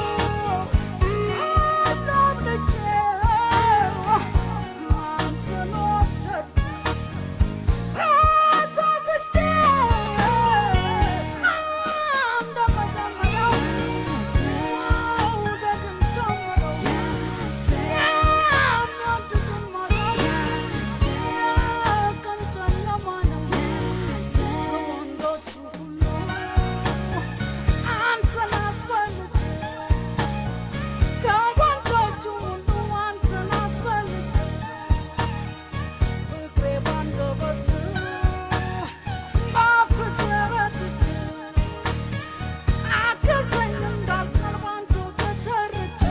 አላምልጬ አንተን ወደድኩ ተሳስቼ እንደመጀመሪያው መውደድን ጀመረው የሚወዱትን ማጣት የቀን ጨለማ ነው ከወንዶቹ ሁሉ አንተን አስበልጬ ከወንዶቹ ሁሉ አንተን አስበልጬ ፍቅሬ ባንደበት በአፍህ ረትቼ አገዘኝ እንዳልቀር ባንተው ተተርቼ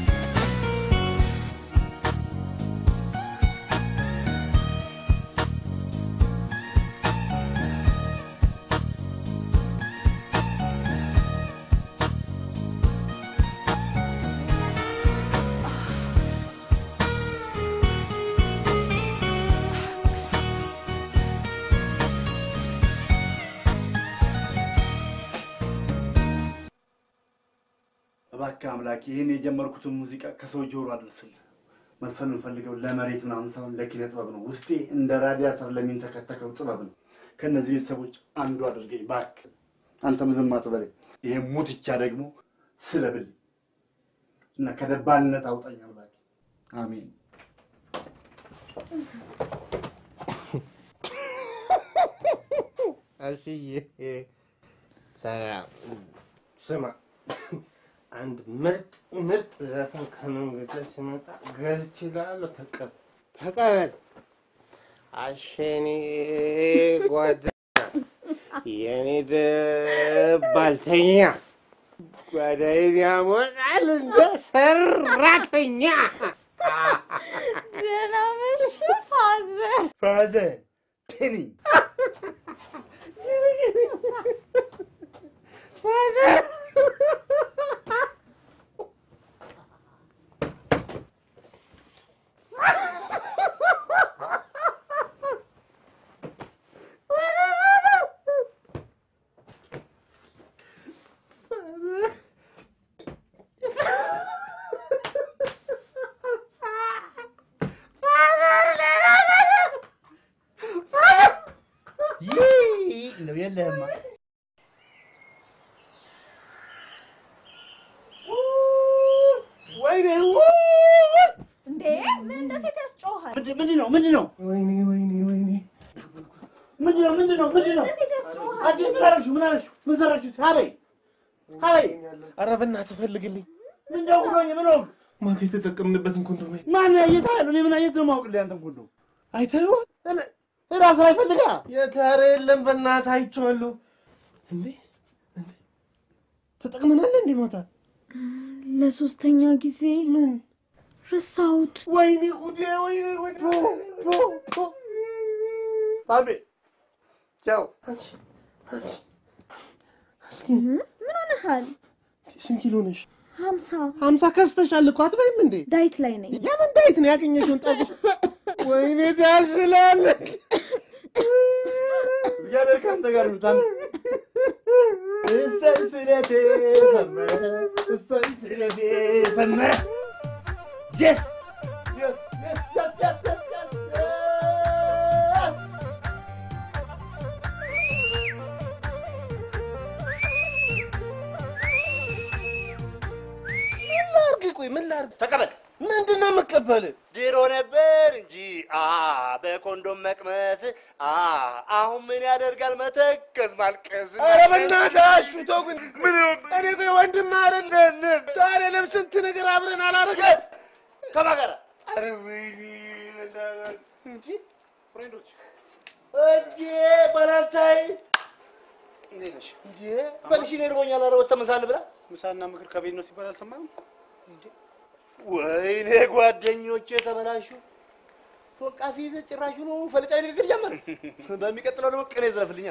እባክህ አምላክ ይህን የጀመርኩትን ሙዚቃ ከሰው ጆሮ አድርስልህ። መስፈን የምፈልገው ለመሬት ምናምን ሳይሆን ለኪነ ጥበብ ነው። ውስጤ እንደ ራዲያተር ለሚንተከተከው ጥበብ ነው። ከእነዚህ ቤተሰቦች አንዱ አድርገኝ እባክህ። አንተም ዝም አትበለኝ። ይሄ ሙትቻ ደግሞ ስለብል እና ከደባልነት አውጣኝ አምላክ። አሜን። አሽዬ ሰላም። ስማ አንድ ምርጥ ምርጥ ዘፈን ከመንገድ ላይ ሲመጣ ገዝቼልሃለሁ። ተቀበል ተቀበል። አሸኔ ጓደኛ የኔ ደባልተኛ ጓዳዬን ያሞቃል እንደ ሰራተኛ። ደህና መሽ ፋዘር። ፋዘር ቴኒ ፋዘር ይህ ነው የለህማ ወይኔ እንዴ ምን እንደ ሴት ያስጮሃል? ምንድን ነው ምንድን ነው ወይኔ ወይኔ ወይኔ ምንድን ነው ምንድን ነው ምንድን ነው እንደ ሴት ያስጮሃል? አንቺ ምን አደረግሽው ምን አደረግሽው ምን ሰራችሁት ሀበይ ሀበይ ኧረ በእናትህ ፈልግልኝ። ምን ነው ብሎኝ ምን ሆንክ ማታ የተጠቀምንበትን ኮንዶም ማን አየት አለ እኔ ምን አየት ነው ማውቅልህ አንተን ኩንዶ አይተኸዋል? ራስ ላይ ፈልጋ የታረ የለም በእናትህ አይቼዋለሁ። እንዴ እንዴ ተጠቅመናል እንዴ ማታ? ለሶስተኛ ጊዜ ምን ረሳሁት። ወይኔ ጉዴ ወይኔ ጉዴ ፖ ፖ ፖ ባቤ ቻው አንቺ አንቺ እስኪ ምን ሆነሃል? ስንት ኪሎ ነሽ? ሀምሳ ሀምሳ ከስተሻል እኮ አትበይም እንዴ? ዳይት ላይ ነኝ። የምን ዳይት ነው ያገኘሽውን ጠጅ? ወይኔ ታስላለች። እግዚአብሔር ከአንተ ጋር ይሁን። ታም እሰይ ስለቴ ሰመረ እሰይ ስለቴ ሰመረ የስ የስ የስ የስ የስ የስ የስ ምን ላድርግ? ቆይ ምን ላድርግ? ተቀበል። ምንድን ነው የምቀበልህ? ድሮ ነበር እንጂ አ በኮንዶም መቅመስ አ አሁን ምን ያደርጋል መተከዝ ማልቀስ። ኧረ በእናትህ አሹ ተው ግን ምን እኔ ቆይ ወንድም አይደለም ታዲያ ለምን ስንት ነገር አብረን አላረግን? ከማን ጋር? ኧረ ወይኔ በእናትህ እንጂ ፍሬንዶች እንዴ ባላንታይ እንዴት ነሽ? እንዴ በልሽ እኔ እርቦኛል። ኧረ ወጥተህ ምሳ እንብላ። ምሳና ምክር ከቤት ነው ሲባል አልሰማህም? ወይኔ ጓደኞቼ ተበላሹ። ፎቃ ሲይዘ ጭራሹ ነው ፈልቃዊ ንግግር ጀመር። በሚቀጥለው ደግሞ ቅኔ ዘፍልኛ።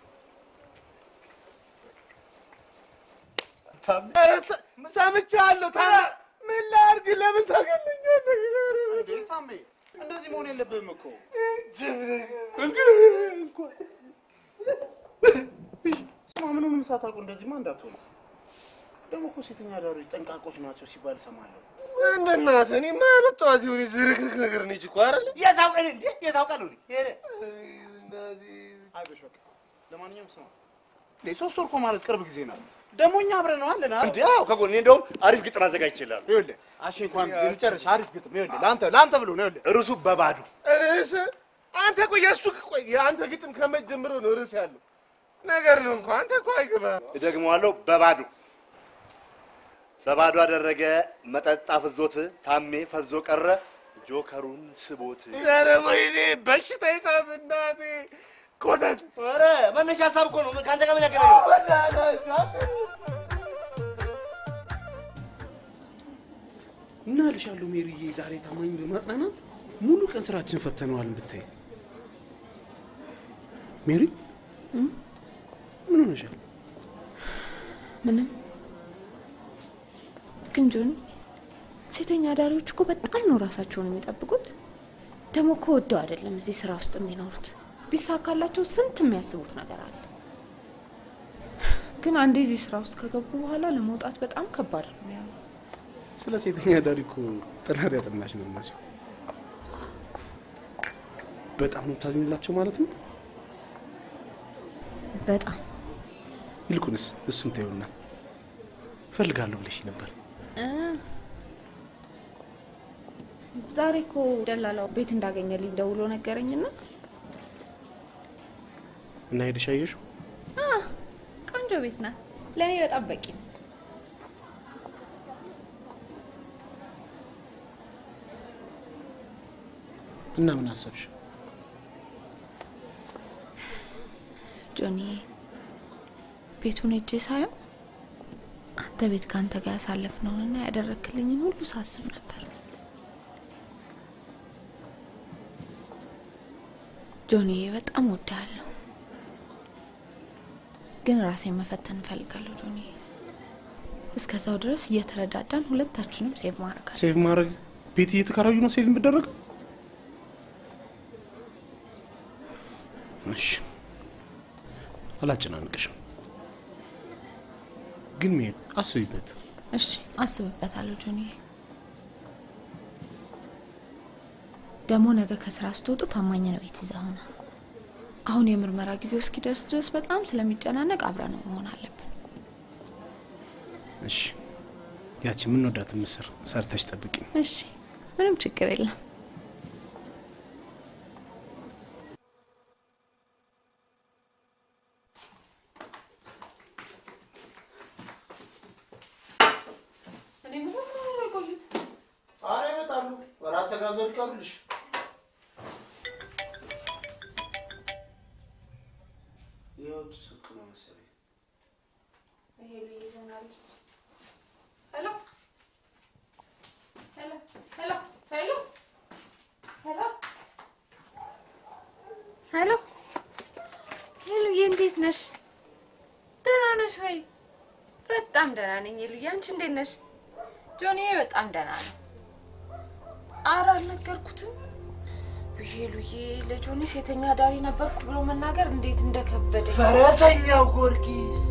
ኧረ ተ- ሰምቻለሁ። ታዲያ ምን ላድርግ? ለምን ታገለኛለህ? እንዴ ታሜ፣ እንደዚህ መሆን የለብህም እኮ። ስማ፣ ምኑንም ሳታውቁ እንደዚህማ እንዳትሆኑ። ደግሞ እኮ ሴተኛ አዳሪዎች ጠንቃቆች ናቸው ሲባል እሰማለሁ። ምን በእናትህ እኔ ማለጠዋ ሲሆን ዝርክርክ ነገር ነች እኮ አይደል? የታውቀን እንዴ የታውቃለሁ ሄደ አይዞሽ በቃ። ለማንኛውም ስማ፣ እንዴ ሶስት ወር እኮ ማለት ቅርብ ጊዜ ነው። ደግሞ እኛ አብረን ነው አለን እንዴ አዎ ከጎኔ እንደውም አሪፍ ግጥም አዘጋጅቼልሃለሁ ይኸውልህ አሽ እንኳን የመጨረሻ አሪፍ ግጥም ይኸውልህ ለአንተ ለአንተ ብሎ ነው ይኸውልህ ርዕሱ በባዶ ርዕስ አንተ ቆይ የእሱ ቆይ የአንተ ግጥም ከመጀመሩ ነው ርዕስ ያለው ነገር ነው እኮ አንተ እኮ አይገባ እደግመዋለሁ በባዶ በባዶ አደረገ መጠጥ አፍዞት ታሜ ፈዞ ቀረ ጆከሩን ስቦት ኧረ ወይኔ በሽታ ይሳብ እናቴ ኮተት ኧረ መነሻ ሀሳብ እኮ ነው ከአንተ ጋር ምን ያገናኘው እና እልሻለሁ ሜሪዬ፣ ዛሬ ታማኝ በማጽናናት ሙሉ ቀን ስራችን ፈተነዋል ብታይ። ሜሪ ምን ሆነሻል? ምንም። ግን ጆኒ፣ ሴተኛ አዳሪዎች እኮ በጣም ነው ራሳቸውን የሚጠብቁት። ደግሞ እኮ ወደው አይደለም እዚህ ስራ ውስጥ የሚኖሩት። ቢሳካላቸው ስንት የሚያስቡት ነገር አለ። ግን አንዴ እዚህ ስራ ውስጥ ከገቡ በኋላ ለመውጣት በጣም ከባድ ነው የሚሆነው። ስለ ሴተኛ አዳሪ እኮ ጥናት ያጠናሽ ነው ማሲ። በጣም ነው ታዝኝላቸው ማለት ነው። በጣም ይልቁንስ እሱን ተይውና እፈልጋለሁ ብለሽ ነበር። እ፣ ዛሬ እኮ ደላላው ቤት እንዳገኘልኝ ደውሎ ነገረኝና እና ሄደሽ አየሽው? አ፣ ቆንጆ ቤት ናት። ለእኔ በጣም በቂ ነው። እና ምን አሰብሽ? ጆኒ ቤቱን ሄጄ ሳየው አንተ ቤት ከአንተ ጋር ያሳለፍነውንና ያደረክልኝን ሁሉ ሳስብ ነበር። ጆኒዬ በጣም ወዳለሁ፣ ግን ራሴን መፈተን እፈልጋለሁ። ጆኒዬ እስከዛው ድረስ እየተረዳዳን ሁለታችንም ሴቭ ማድረግ አለ ሴቭ ማድረግ ቤት እየተከራዩ ነው ሴቭ የምደረገው? እሺ አላጨናንቅሽም፣ ግን ሜሪ አስቢበት። እሺ አስብበታለሁ ጆኒዬ። ደግሞ ነገ ከስራ ስትወጡ ታማኝ ነው ቤት ይዘህ ሆነ። አሁን የምርመራ ጊዜው እስኪደርስ ድረስ በጣም ስለሚጨናነቅ አብረን መሆን አለብን። እሺ ያቺ የምንወዳትን ምስር ሰርተሽ ጠብቂኝ። እሺ ምንም ችግር የለም። ኧረ ይመጣሉ። እራት ተጋብዘው ሊቀሩልሽ። የውጭ ስልክ ነው መሰለኝ። ሄሎ ሄሎ ሄሎ ሄሎ ሄሎ ሄሎ ሄሉዬ፣ እንዴት ነሽ? ደህና ነሽ ወይ? በጣም ደህና ነኝ ሄሉዬ። አንቺ እንዴት ነሽ? ጆኒዬ በጣም ደህና ነው። ኧረ አልነገርኩትም። ሄሉዬ፣ ለጆኒ ሴተኛ አዳሪ ነበርኩ ብሎ መናገር እንዴት እንደከበደኝ። ፈረሰኛው ጊዮርጊስ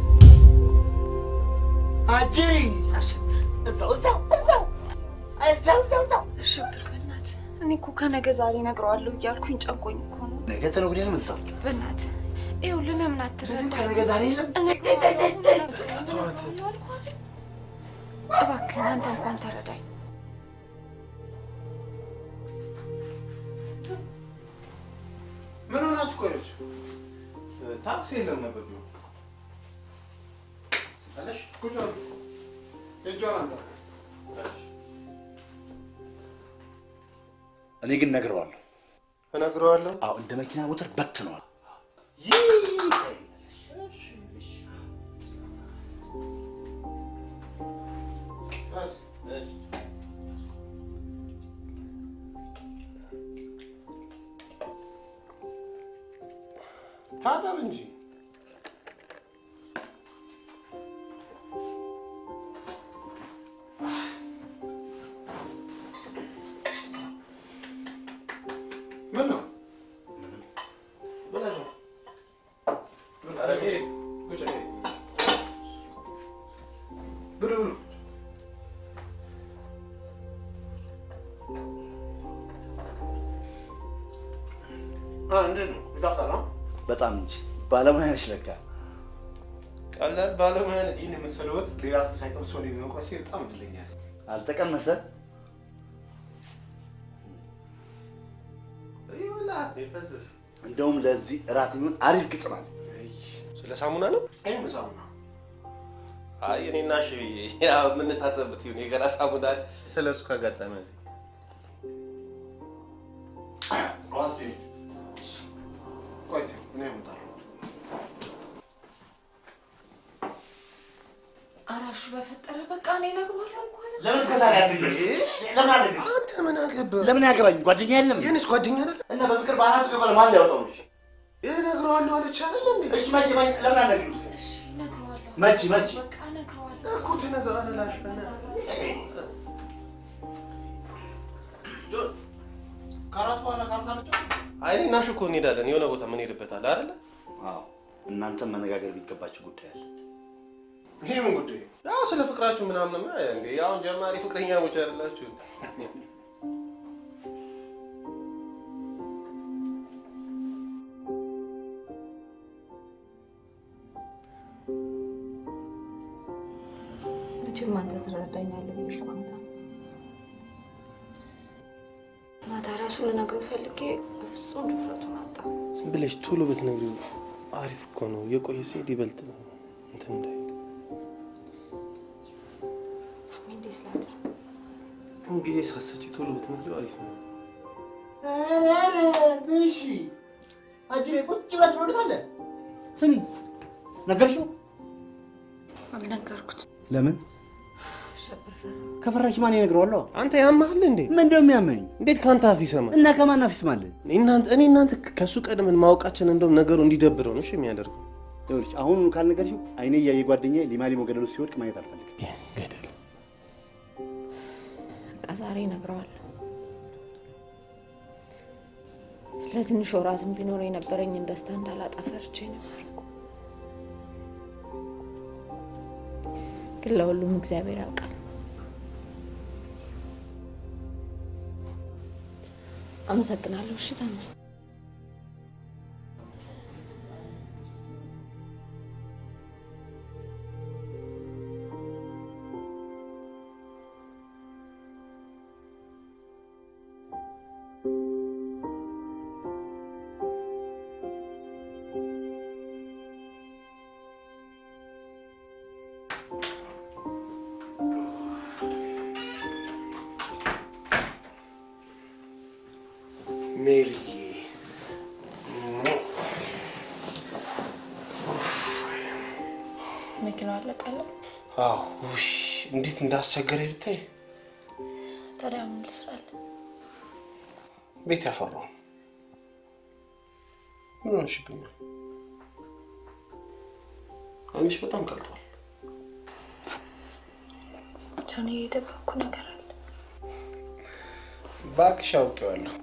አጅሪ እዛው እዛው እዛው እዛው እዛው እዛው እሺ በል በእናትህ። እኔ እኮ ከነገ ዛሬ እነግረዋለሁ እያልኩኝ ጨንቆኝ እኮ ነው። ነገ ተነገ ወዲያም እዛው በእናትህ ይኸውልህ፣ ለምን አትረዳም? ከነገ ዛሬ የለም እባክህን አንተ እንኳን ተረዳኝ። ምን ሆናችሁ ቆየች? ታክሲ የለም ነበር ጆ አለሽ ቁጭ በል። እጇን አንተ እኔ ግን ነግረዋለሁ እነግረዋለሁ። አዎ እንደ መኪና ሞተር በትነዋል። ታጠብ እንጂ ምን ነው? ብለሽ ኧረ ሜሪ እንዴት ነው ይጣፍጣል? ነው በጣም እንጂ ባለሙያ ነሽ ለካ። ቀላል ባለሙያ ነኝ። ይህን የመሰለ ወጥ ሌላ ሰው ሳይቀምሰው እኔ በመቅመሴ በጣም እድለኛ ነኝ። አልተቀመሰ ይኸውልህ ይፈስስ እንደውም ለዚህ እራት የሚሆን አሪፍ ግጥም አለ። ስለ ሳሙና ነው? ይህም ሳሙና አይ እኔና እሺ ያው የምንታጠብበት ይሁን የገላ ሳሙና አለ። ስለ እሱ ካጋጠመ ቆይ እኔ እመጣለሁ። አራሹ በፈጠረ በቃ እኔ እነግረዋለሁ እኮ አለ። ለምን እስከ ዛሬ አትገኝ? ለምን አትገኝ? አንተ ምን አገባህ? ለምን ያገባኝ? ጓደኛ የለም? የእኔስ ጓደኛ አይደለ? እና በፍቅር በአናቱ ገበለ ማን ሊያወጣው ነው? እነግረዋለሁ አለች አይደል እንዴ? እሺ መቼ መቼ ለምን አትነግሪው? እነግረዋለሁ። መቼ መቼ በቃ እነግረዋለሁ። እኮ ተነግረዋለሁ ላሽ ከአራት በኋላ ካርታ ነጫ አይ እኔ እና እሺ እኮ እንሄዳለን። የሆነ ቦታ ምን ሄድበታል አይደለ? አዎ እናንተም መነጋገር የሚገባችሁ ጉዳይ አለ። ይሄ ምን ጉዳይ? ያው ስለ ፍቅራችሁ ምናምን እንዴ ያው ጀማሪ ፍቅረኛሞች አይደላችሁ? መቼም አንተ ትረዳኛለህ ብዬ እኮ ነው። ማታ ራሱ ልነግረው ፈልጌ በፍጹም ድፍረቱን አጣ። ዝም ብለሽ ቶሎ ብትነግሪው አሪፍ እኮ ነው። የቆየ ሲሄድ ይበልጥ ነው እንትን እንዳይል። ታሜ እንዴት ላድርግ? ምን ጊዜ ሳሰጪ ቶሎ ብትነግሪው አሪፍ ነው። እሺ አንቺ ላይ ቁጭ ብላ ትኖሩታለህ። ስሚ ነገርሽው? አልነገርኩት። ለምን አሸብር ፈራ። ከፈራሽ ማን ይነግረዋለሁ? አንተ ያመሃል እንዴ? ምን እንደው የሚያመኝ እንዴት ከአንተ አፍ ይሰማል? እና ከማን አፍ ይስማል? እናንተ እኔ እናንተ ከሱ ቀድመን ማወቃችን እንደውም ነገሩ እንዲደብረው ነው እሺ የሚያደርገው። ይኸውልሽ አሁን ካልነገርሽው አይኔ እያየ ጓደኛዬ ሊማሊሞ ገደል ውስጥ ሲወድቅ ማየት አልፈልግም። ገደል በቃ ዛሬ እነግረዋለሁ። ለትንሽ ወራትም ቢኖር የነበረኝን ደስታ እንዳላጣ ፈርቼ ነበር። ግን ለሁሉም እግዚአብሔር ያውቃል። አመሰግናለሁ። እሺ ታማኝ ሜሪዬ መኪናው አለቀለ። አዎ ውይ እንዴት እንዳስቸገረ ብታይ። ታዲያ ምን ልስራለን? ቤት ያፈራው ምን ሆንሽብኛል? አይንሽ በጣም ቀልቷል። ጃኒ የደበኩ ነገር አለ። እባክሽ አውቄዋለሁ።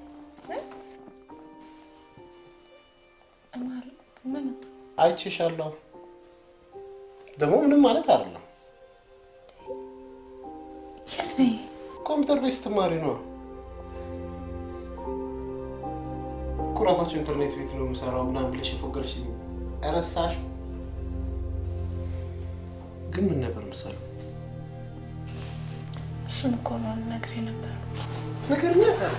ማለት ምን? አይቼሻለሁ። ደግሞ ምንም ማለት አይደለም። የት ነኝ? ኮምፒውተር ቤት ስትማሪ ነው። ኩራባቸው ኢንተርኔት ቤት ነው የምሰራው ምናምን ብለሽ የፎገርሽኝ ረሳሽ። ግን ምን ነበር ምሳሌ? እሱን እኮ ነው ልነግርህ የነበረው። ንገርኛ ታዲያ።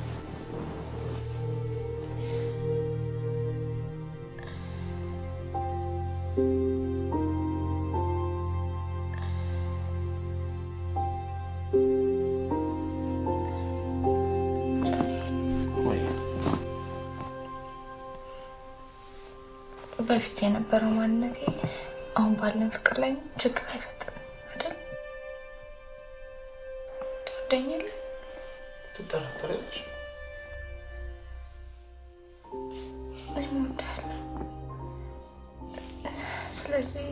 ወይ በፊት የነበረው ማንነቴ አሁን ባለን ፍቅር ላይ ችግር አይፈጥርም አይደል? ትወደኛለህ? ትጠራጠሪያለሽ? እኔም እወድሃለሁ። ስለዚህ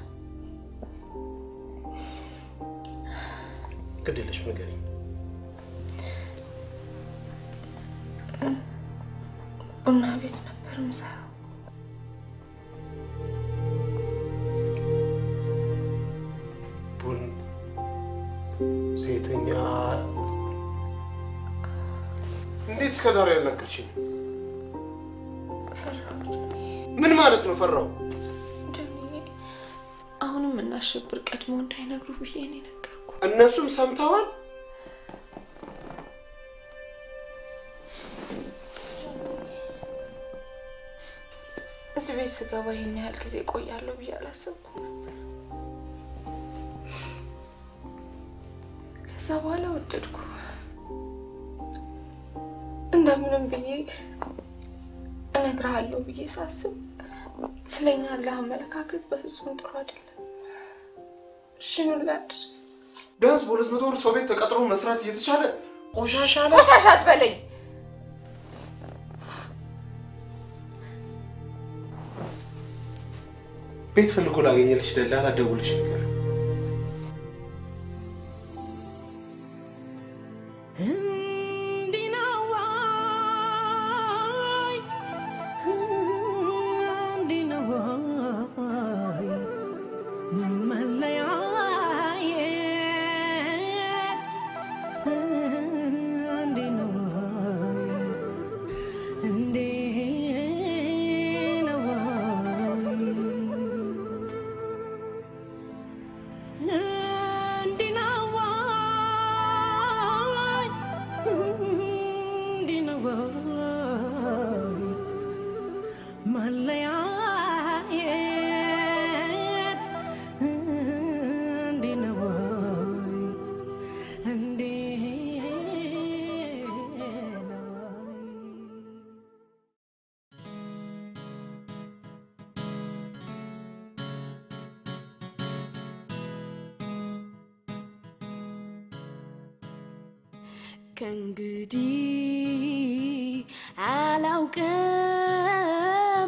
ግድ የለሽም ንገሪኝ። ቡና ቤት ነበር የምሰራው። ቡን ሴተኛ እንዴት እስከ ዛሬ ያልነገርሽኝ? ፈራሁ። ምን ማለት ነው ፈራው? ጆኒ፣ አሁንም እናሸብር ቀድሞ እንዳይነግሩ ብዬ ነው የነገርኩ። እነሱም ሰምተዋል። እዚህ ቤት ስገባ ይህን ያህል ጊዜ ቆያለሁ ብዬ አላሰብኩም ነበር። ከዛ በኋላ ወደድኩ። እንደምንም ብዬ እነግርሃለሁ ብዬ ሳስብ ስለኛ ያለህ አመለካከት በፍጹም ጥሩ አይደለም። እሺ ምን ላድርግ? ቢያንስ በሁለት መቶ ብር ሰው ቤት ተቀጥሮ መስራት እየተቻለ ቆሻሻ ላይ ቆሻሻ አትበለኝ። ቤት ፈልጎ ላገኘልሽ ደላላ ደውልሽ ነገር እንዲህ ነው ወይ? እንዲህ ነው ወይ? መለያየት እንዲህ ነው ወይ? እንዲህ ነው ወይ? እንዲህ ነው ወይ? እንዲህ ነው ወይ? መለያየት እንዲህ ነው ወይ? እንዲህ ነው ወይ? ከእንግዲህ አላውቅም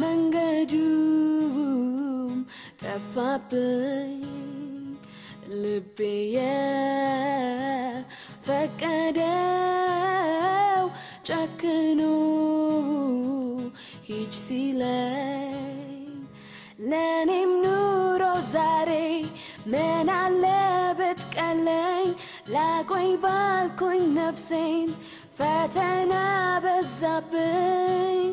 መንገዱም ጠፋብኝ ልቤ የፈቀደው ጨክኖ ሂጅ ሲለኝ ለእኔም ኑሮ ዛሬ ምን አለ ብትቀለኝ ላቆይ ባልኩኝ ነፍሴን ፈተና በዛብኝ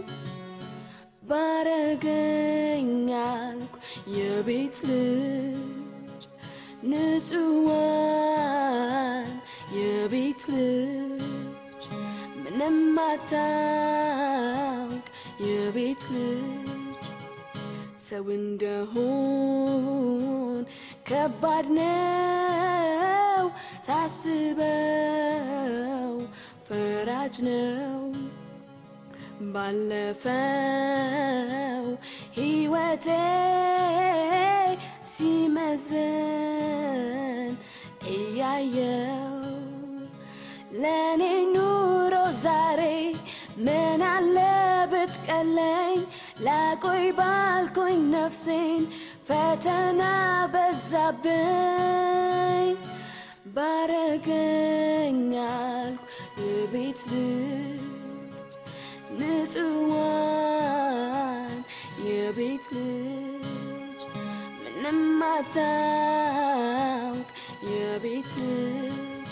ባረገኝ አልኩ የቤት ልጅ ንጹዋን የቤት ልጅ ምንም አታውቅ የቤት ልጅ ሰው እንደሆን ከባድ ነው ሳስበው ፈራጅ ነው ባለፈው ሕይወቴ ሲመዘን እያየው ለእኔ ኑሮ ዛሬ ምን አለ ብትቀለኝ ላቆይ ባልኩኝ ነፍሴን ፈተና በዛብኝ ባረገኝ አልኩ የቤት ልጅ ንጹዋን የቤት ልጅ ምንም አታውቅ የቤት ልጅ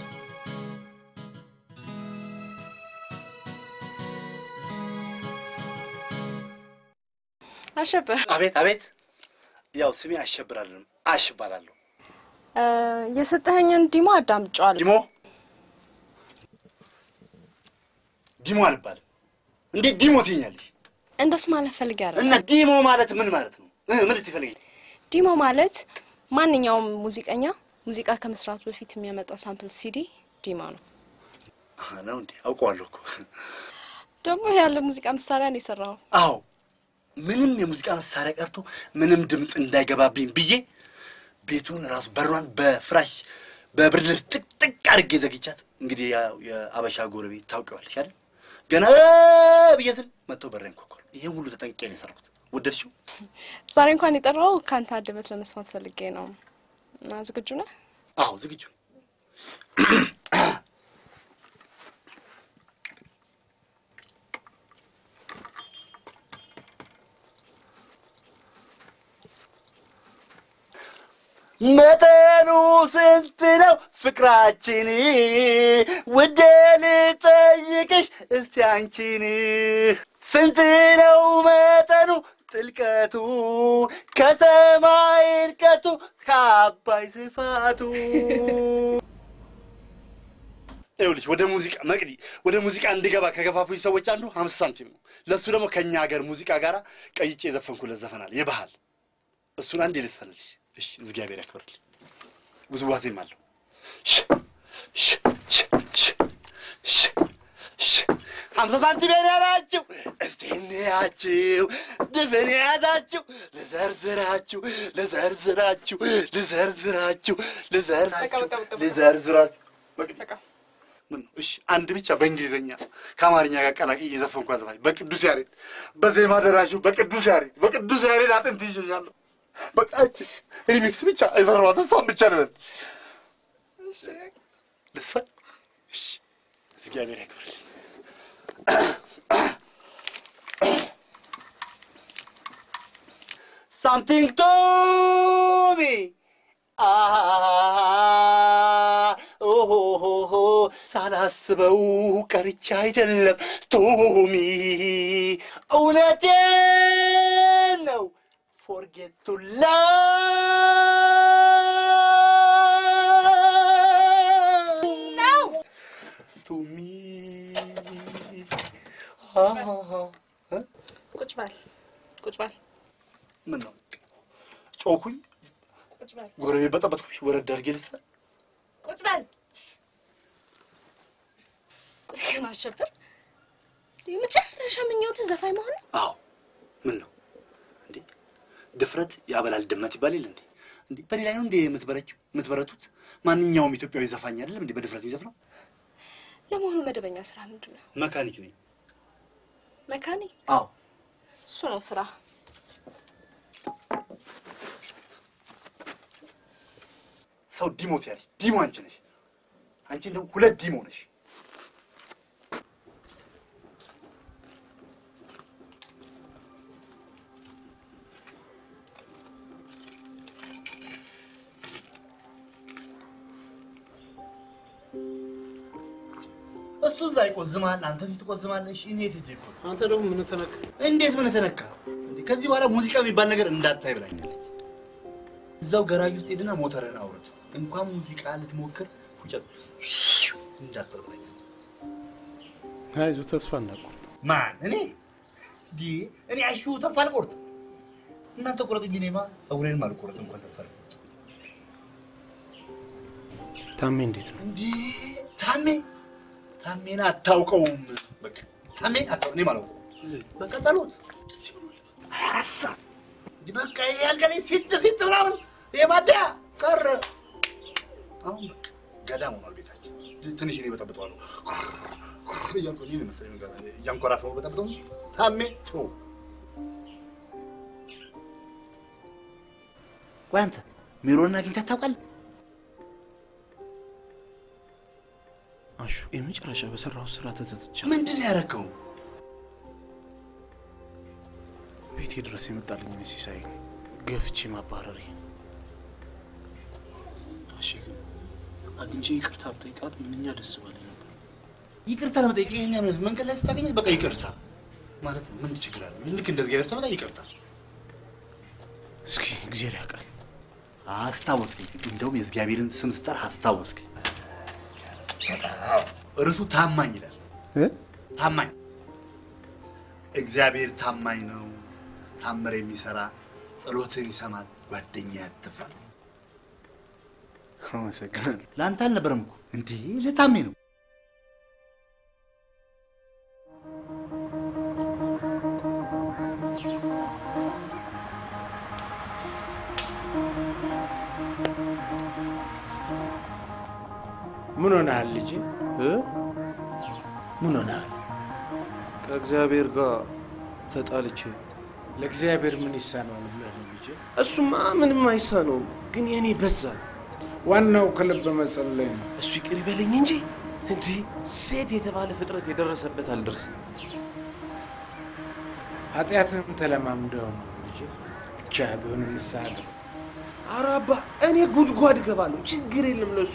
አሸበር አቤት አቤት። ያው ስሜ አሸብራለሁ አሽ እባላለሁ። የሰጠኸኝን ዲሞ አዳምጫዋለሁ። ዲሞ ዲሞ አልባልም። እንዴት ዲሞ ትይኛለሽ? እንደሱ ማለት ፈልጌ አይደለም። እና ዲሞ ማለት ምን ማለት ነው? እ ምን ልትፈልጊ? ዲሞ ማለት ማንኛውም ሙዚቀኛ ሙዚቃ ከመስራቱ በፊት የሚያመጣው ሳምፕል ሲዲ ዲሞ ነው። አሃ፣ ነው እንዴ? አውቀዋለሁ እኮ። ደግሞ ያለ ሙዚቃ መሳሪያ ነው የሰራው። አዎ ምንም የሙዚቃ መሳሪያ ቀርቶ ምንም ድምፅ እንዳይገባብኝ ብዬ ቤቱን ራሱ በሯን በፍራሽ በብርድ ልብስ ጥቅጥቅ አድርጌ ዘግቻት። እንግዲህ ያው የአበሻ ጎረቤት ታውቂዋለሽ አይደል? ገና ብዬ ስል መጥተው በሬን ኮኮል። ይሄን ሁሉ ተጠንቅቄ ነው የሰራሁት። ወደድሽው? ዛሬ እንኳን የጠራው ከአንተ አድመት ለመስማት ፈልጌ ነው። እና ዝግጁ ነህ? አዎ ዝግጁ። መጠኑ ስንት ነው ፍቅራችን? ውዴ ልጠይቅሽ እስቲ አንቺን ስንት ነው መጠኑ ጥልቀቱ ከሰማይ እርቀቱ ከአባይ ስፋቱ? ይኸውልሽ ወደ ሙዚቃ መቅዲ ወደ ሙዚቃ እንድገባ ከገፋፉኝ ሰዎች አንዱ ሀምሳ ሳንቲም ነው። ለእሱ ደግሞ ከእኛ ሀገር ሙዚቃ ጋር ቀይጬ የዘፈንኩለት ዘፈናል የባህል እሱን አንዴ ልስፈልልሽ። እሺ፣ እግዚአብሔር ያክብርልኝ። ውዝዋዜም አለው። ሽ ሽ ሽ ሽ ሽ ሽ ሀምሳ ሳንቲም የኔ ናችሁ፣ እስቲ እንያችሁ። ድፍን የያዛችሁ ልዘርዝራችሁ፣ ልዘርዝራችሁ፣ ልዘርዝራችሁ፣ ልዘርዝራችሁ፣ ልዘርዝራችሁ። መቅዲ ምን ነው? እሺ አንድ ብቻ በእንግሊዝኛ ከአማርኛ ጋር ቀላቅዬ የዘፈንኩ አዘፋኝ በቅዱስ ያሬድ በዜማ ደራሹ በቅዱስ ያሬድ በቅዱስ ያሬድ አጥንት ይዤሻለሁ። በቃ እቺ ሪሚክስ ብቻ የሰራኋት እሷን ብቻ ልበል ልስፈን። እሺ እግዚአብሔር ያክብርልኝ። Something to me. Ah, oh, oh, oh, oh. ሳላስበው ቀርቻ አይደለም ቶሚ፣ እውነቴን ነው። ፎርጌት ቱ ነው ቱሚ ቁጭ በል ቁጭ በል ምን ነው ጮኩኝ? ቁጭ በል ጎረቤት በጠበጥኩሽ? ወረድ አድርጌ ልስፈን? ቁጭ በል ቆይ ግን አሸብር የመጨረሻ ምኞትህ ዘፋኝ መሆን ነው? አዎ። ምን ነው እንዴ? ድፍረት ያበላል ድመት ይባል የለ እንዴ? እንዴ በእኔ ላይ ነው እንዴ የምትበረችው የምትበረቱት? ማንኛውም ኢትዮጵያዊ ዘፋኝ አይደለም እንዴ በድፍረት የሚዘፍነው? ለመሆኑ መደበኛ ስራ ምንድን ነው? መካኒክ ነኝ። መካኒ? አዎ። እሱ ነው ስራ። ሰው ዲሞት ያለሽ ዲሞ አንቺ ነሽ። አንቺ እንደው ሁለት ዲሞ ነሽ። እሱ እዛ ይቆዝማል፣ አንተ እዚህ ትቆዝማለሽ። እኔ የት ሄጄ እቆዝም? አንተ ደግሞ ምን ተነካ? እንዴት ምን ተነካ? እንዴ ከዚህ በኋላ ሙዚቃ የሚባል ነገር እንዳታይ ብላኛለች። እዛው ገራጅ ውስጥ ሄድና ሞተርህን አውርድ። እንኳን ሙዚቃ ልትሞክር ፉጨት እንዳትል ብላኛለች። አይዞህ ተስፋ እንዳትቆርጥ። ማን እኔ ዲ እኔ አሹ ተስፋ አልቆርጥ። እናንተ ቁረጥ እንጂ እኔማ ፀጉሬንም አልቆረጥ እንኳን ተስፋ አልቆርጥ። ታሜ እንዴት ነው? እንዴ ታሜ ታሜን አታውቀውም። በቃ ታሜን አታውቀው እኔም አላውቀውም። በቃ ጸሎት ደስ ብሎል ሀያ አራት ሰዓት እንዲህ በቃ ይሄ ያልጋ ላይ ሲጥ ሲጥ ምናምን ይሄ ማደያ ቀረ። አሁን በቃ ገዳም ሆኗል ቤታችን። ትንሽ እኔ በጠብጠዋለሁ እያልኩ እኔ መሰለኝ ነገር እያንኮራፋሁ በጠብጠው እንጂ ታሜ ቶ ቆይ አንተ ሜሮንን አግኝታት ታውቃለህ? አሹ የመጨረሻ በሰራሁት ስራ ተጸጽቻለሁ። ምንድን ነው ያደረገው? ቤቴ ድረስ የመጣልኝን ሲሳይ ገፍቼ ማባረሬ። እሺ ግን አግኝቼ ይቅርታ ብጠይቃት ምንኛ ደስ ባለኝ ነበር። ይቅርታ ለመጠየቅ ይሄን ያህል መንገድ ላይ ስታገኘት በቃ ይቅርታ ማለት ነው። ምን ችግር አለ? ልክ እንደ እግዚአብሔር ሰው በጣም ይቅርታ እስኪ እግዚአብሔር ያውቃል። አስታወስከኝ። እንደውም የእግዚአብሔርን ስም ስጠራ አስታወስከኝ። እርሱ ታማኝ ይላል። ታማኝ እግዚአብሔር ታማኝ ነው። ታምር የሚሰራ ጸሎትን ይሰማል። ጓደኛ ያትፋል። አመሰግናለሁ። ለአንተ አልነበረም እኮ እንዴ፣ ለታሜ ነው። ምን ሆነሃል ልጅ? ምን ሆነሃል? ከእግዚአብሔር ጋር ተጣልቼ ለእግዚአብሔር ምን ይሳነዋል ብለህ ነው ልጅ? እሱማ ምንም አይሳነውም፣ ግን የኔ በዛ። ዋናው ከልብ መጸለይ ነው። እሱ ይቅር ይበለኝ እንጂ እንዲህ ሴት የተባለ ፍጥረት የደረሰበት አልደርስም። ኃጢአትህን ተለማምደው ነው ልጅ። ብቻ ቢሆን ንስሐ ግባ። ኧረ አባ እኔ ጉድጓድ እገባለሁ፣ ችግር የለም ለሱ።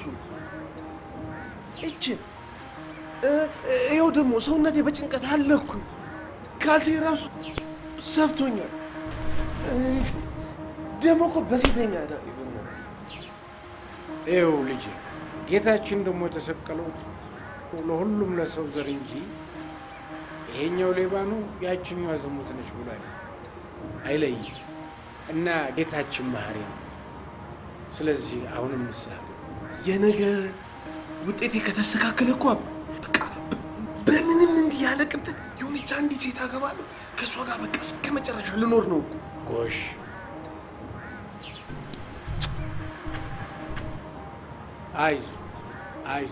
እችን እ- እ- ይኸው ደግሞ ሰውነቴ በጭንቀት አለኩ። ካልሴ ራሱ ሰፍቶኛል። እ፣ ደግሞ እኮ በሴተኛ ዕዳ ነው የበላው። ይኸው ልጅ ጌታችን ደግሞ የተሰቀለው ለሁሉም ለሰው ዘር እንጂ ይሄኛው ሌባ ነው ያችኛዋ ዝሙት ነች ብሎ አይደለም። አይለይም እና ጌታችን መሐሪ ነው። ስለዚህ አሁንም ንስሐ ግቡ። የነገ ውጤቴ ከተስተካከለ እኮ አባ በቃ በምንም እንዲህ ያለ ቅብጠት የሆነች አንዲት ሴት አገባለሁ። ከእሷ ጋር በቃ እስከ መጨረሻ ልኖር ነው እኮ። ጎሽ አይዞ አይዞ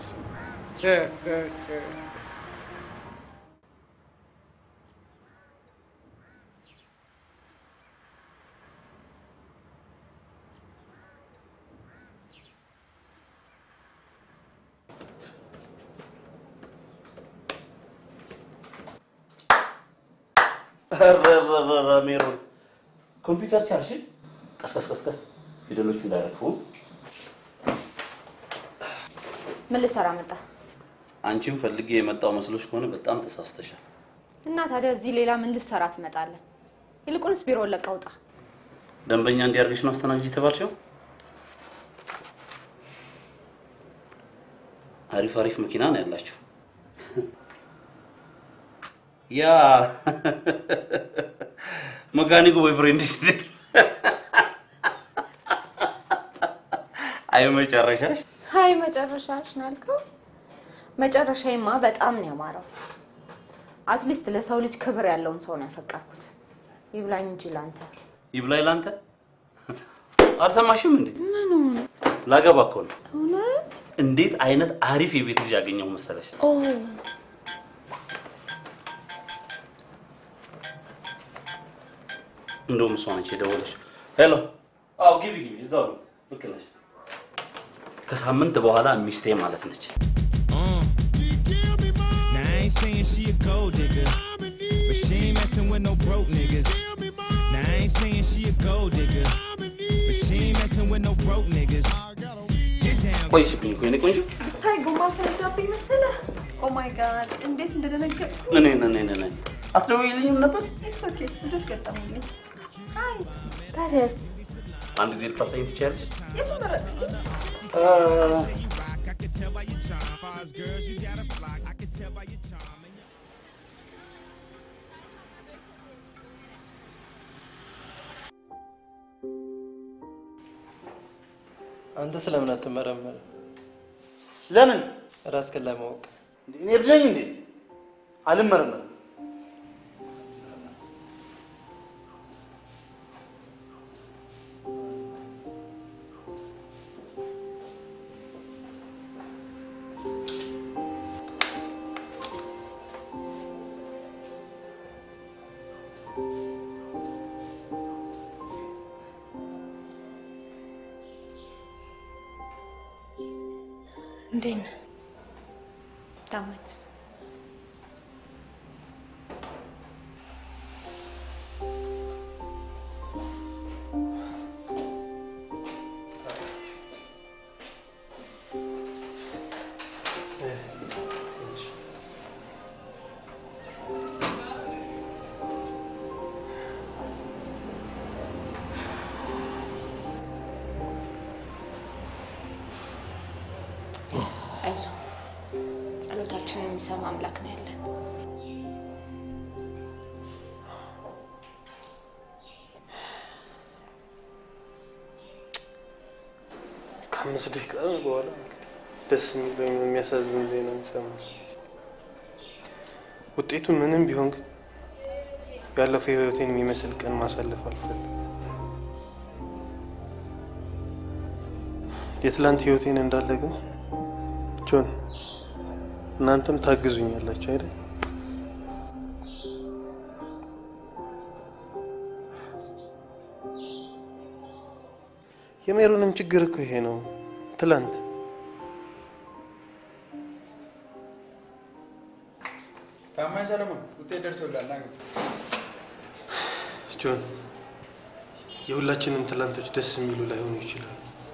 ረረረረ ሜሮን ኮምፒውተር ቻልሽ? ቀስቀስ ቀስቀስ ፊደሎቹ እንዳይረግፉ። ምን ልሰራ መጣ? አንቺም ፈልጌ የመጣው መስሎሽ ከሆነ በጣም ተሳስተሻል። እና ታዲያ እዚህ ሌላ ምን ልሰራ ትመጣለህ? ይልቁንስ ቢሮውን ለቀህ ውጣ። ደንበኛ እንዲያርግሽ ነው አስተናግጅ የተባልሽው? አሪፍ አሪፍ መኪና ነው ያላችሁ። ያ መካኒኩ ቦይፍሬንድ ስት አይ መጨረሻሽ ሀይ መጨረሻሽ ነው ያልከው? መጨረሻዬማ በጣም ነው ያማረው። አትሊስት ለሰው ልጅ ክብር ያለውን ሰው ነው ያፈቀርኩት። ይብላኝ እንጂ ላንተ። ይብላኝ ላንተ። አልሰማሽም እንዴ? ምኑ ላገባ እኮ ነው። እውነት? እንዴት አይነት አሪፍ የቤት ልጅ ያገኘው መሰለሽ? ኦ እንደውም እሷ ነች የደወለችው። ሄሎ። አዎ ግቢ ግቢ፣ እዛው ነው። ልክ ነሽ። ከሳምንት በኋላ ሚስቴ ማለት ነች። Now I ain't saying she a gold digger, but she ain't messing with no broke niggas. Now I ain't saying she a gold digger, but she ain't messing with no broke niggas. Get down. ቆይሽብኝ እኮ የኔ ቆንጆ። ታይ ጎማ ፈነዳብኝ መሰለህ። ኦ ማይ ጋድ እንዴት እንደደነገጥኩ። እኔ ነኝ እኔ ነኝ። አትደውይልኝም ነበር? ኢትስ ኦኬ ልጆች ገጠሙልኝ። ሀይ ታዲያስ አንድ ጊዜ ልታሳይኝ ትችያለሽ? የቱን መረጥኩኝ? I can tell by your charm. Far as girls, you got a flock. I can tell by your charm. and your- አንተ ስለምን አትመረመር? ለምን? ራስህን ለማወቅ። እኔ እብድ ነኝ እንዴ? አልመረመርም። እንዴት ነህ? ታማኝስ? አይዞህ፣ ጸሎታችንን የሚሰማ አምላክ ነው ያለን። ከአምስት ደቂቃ በኋላ ደስ የሚል ወይም የሚያሳዝን ዜና እንሰማለን። ውጤቱ ምንም ቢሆን ግን ያለፈው ህይወቴን የሚመስል ቀን ማሳለፍ አልፈልግም። የትላንት ህይወቴን እንዳለ ግን ጆን፣ እናንተም ታግዙኛላችሁ አይደል? የሜሮንም ችግር እኮ ይሄ ነው። ትላንት ታማኝ ሰለሞን ውጤት ደርሶልሃል። ና ግባ። ጆን የሁላችንም ትላንቶች ደስ የሚሉ ላይሆኑ ይችላሉ።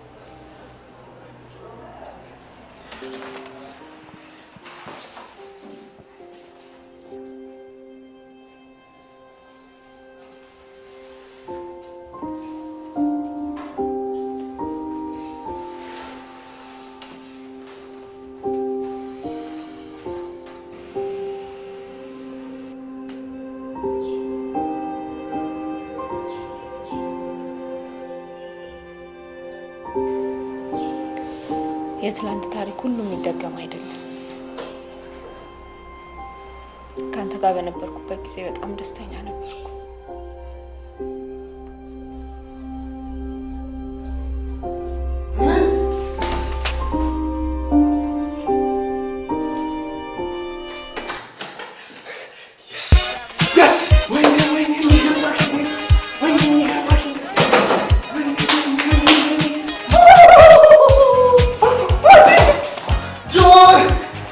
የትላንት ታሪክ ሁሉ የሚደገም አይደለም። ከአንተ ጋር በነበርኩበት ጊዜ በጣም ደስተኛ ነበርኩ። Yes! ወይኔ ወይኔ የሚገርማሽ ወይኔ ወይኔ የሚገርማሽ ጆን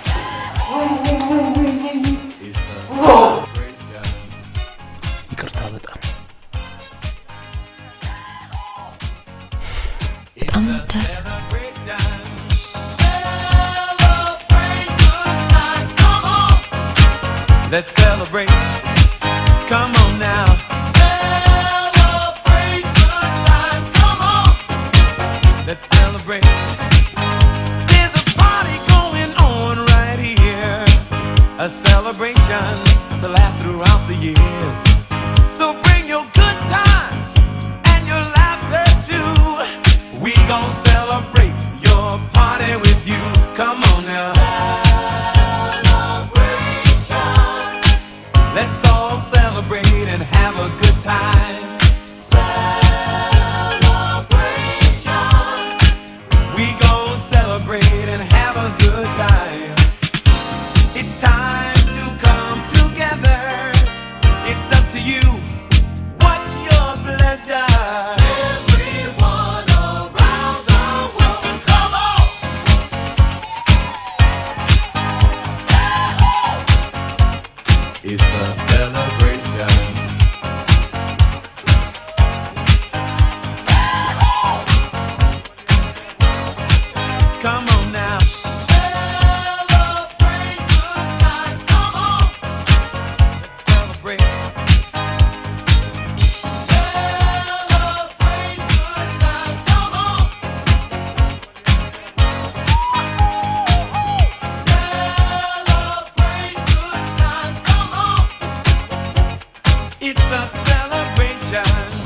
ይቅርታ በጣም በጣም እወዳለሁ። Let's celebrate. Come on now. Celebrate good times. Come on. Let's celebrate. There's a party going on right here. A celebration to last throughout the years. So bring your good times and your laughter too. We gon' celebrate your party with you. Come on now. Let's all celebrate and have a good time. Celebration. We gon' celebrate and have a good time. It's time to come together. It's up to you. What's your pleasure? Everyone around the world, come on. It's a celebration. Come on now. Celebrate good times. Come on. Let's celebrate. Celebrate good times. Come on. Celebrate good times. Come on. It's a celebration.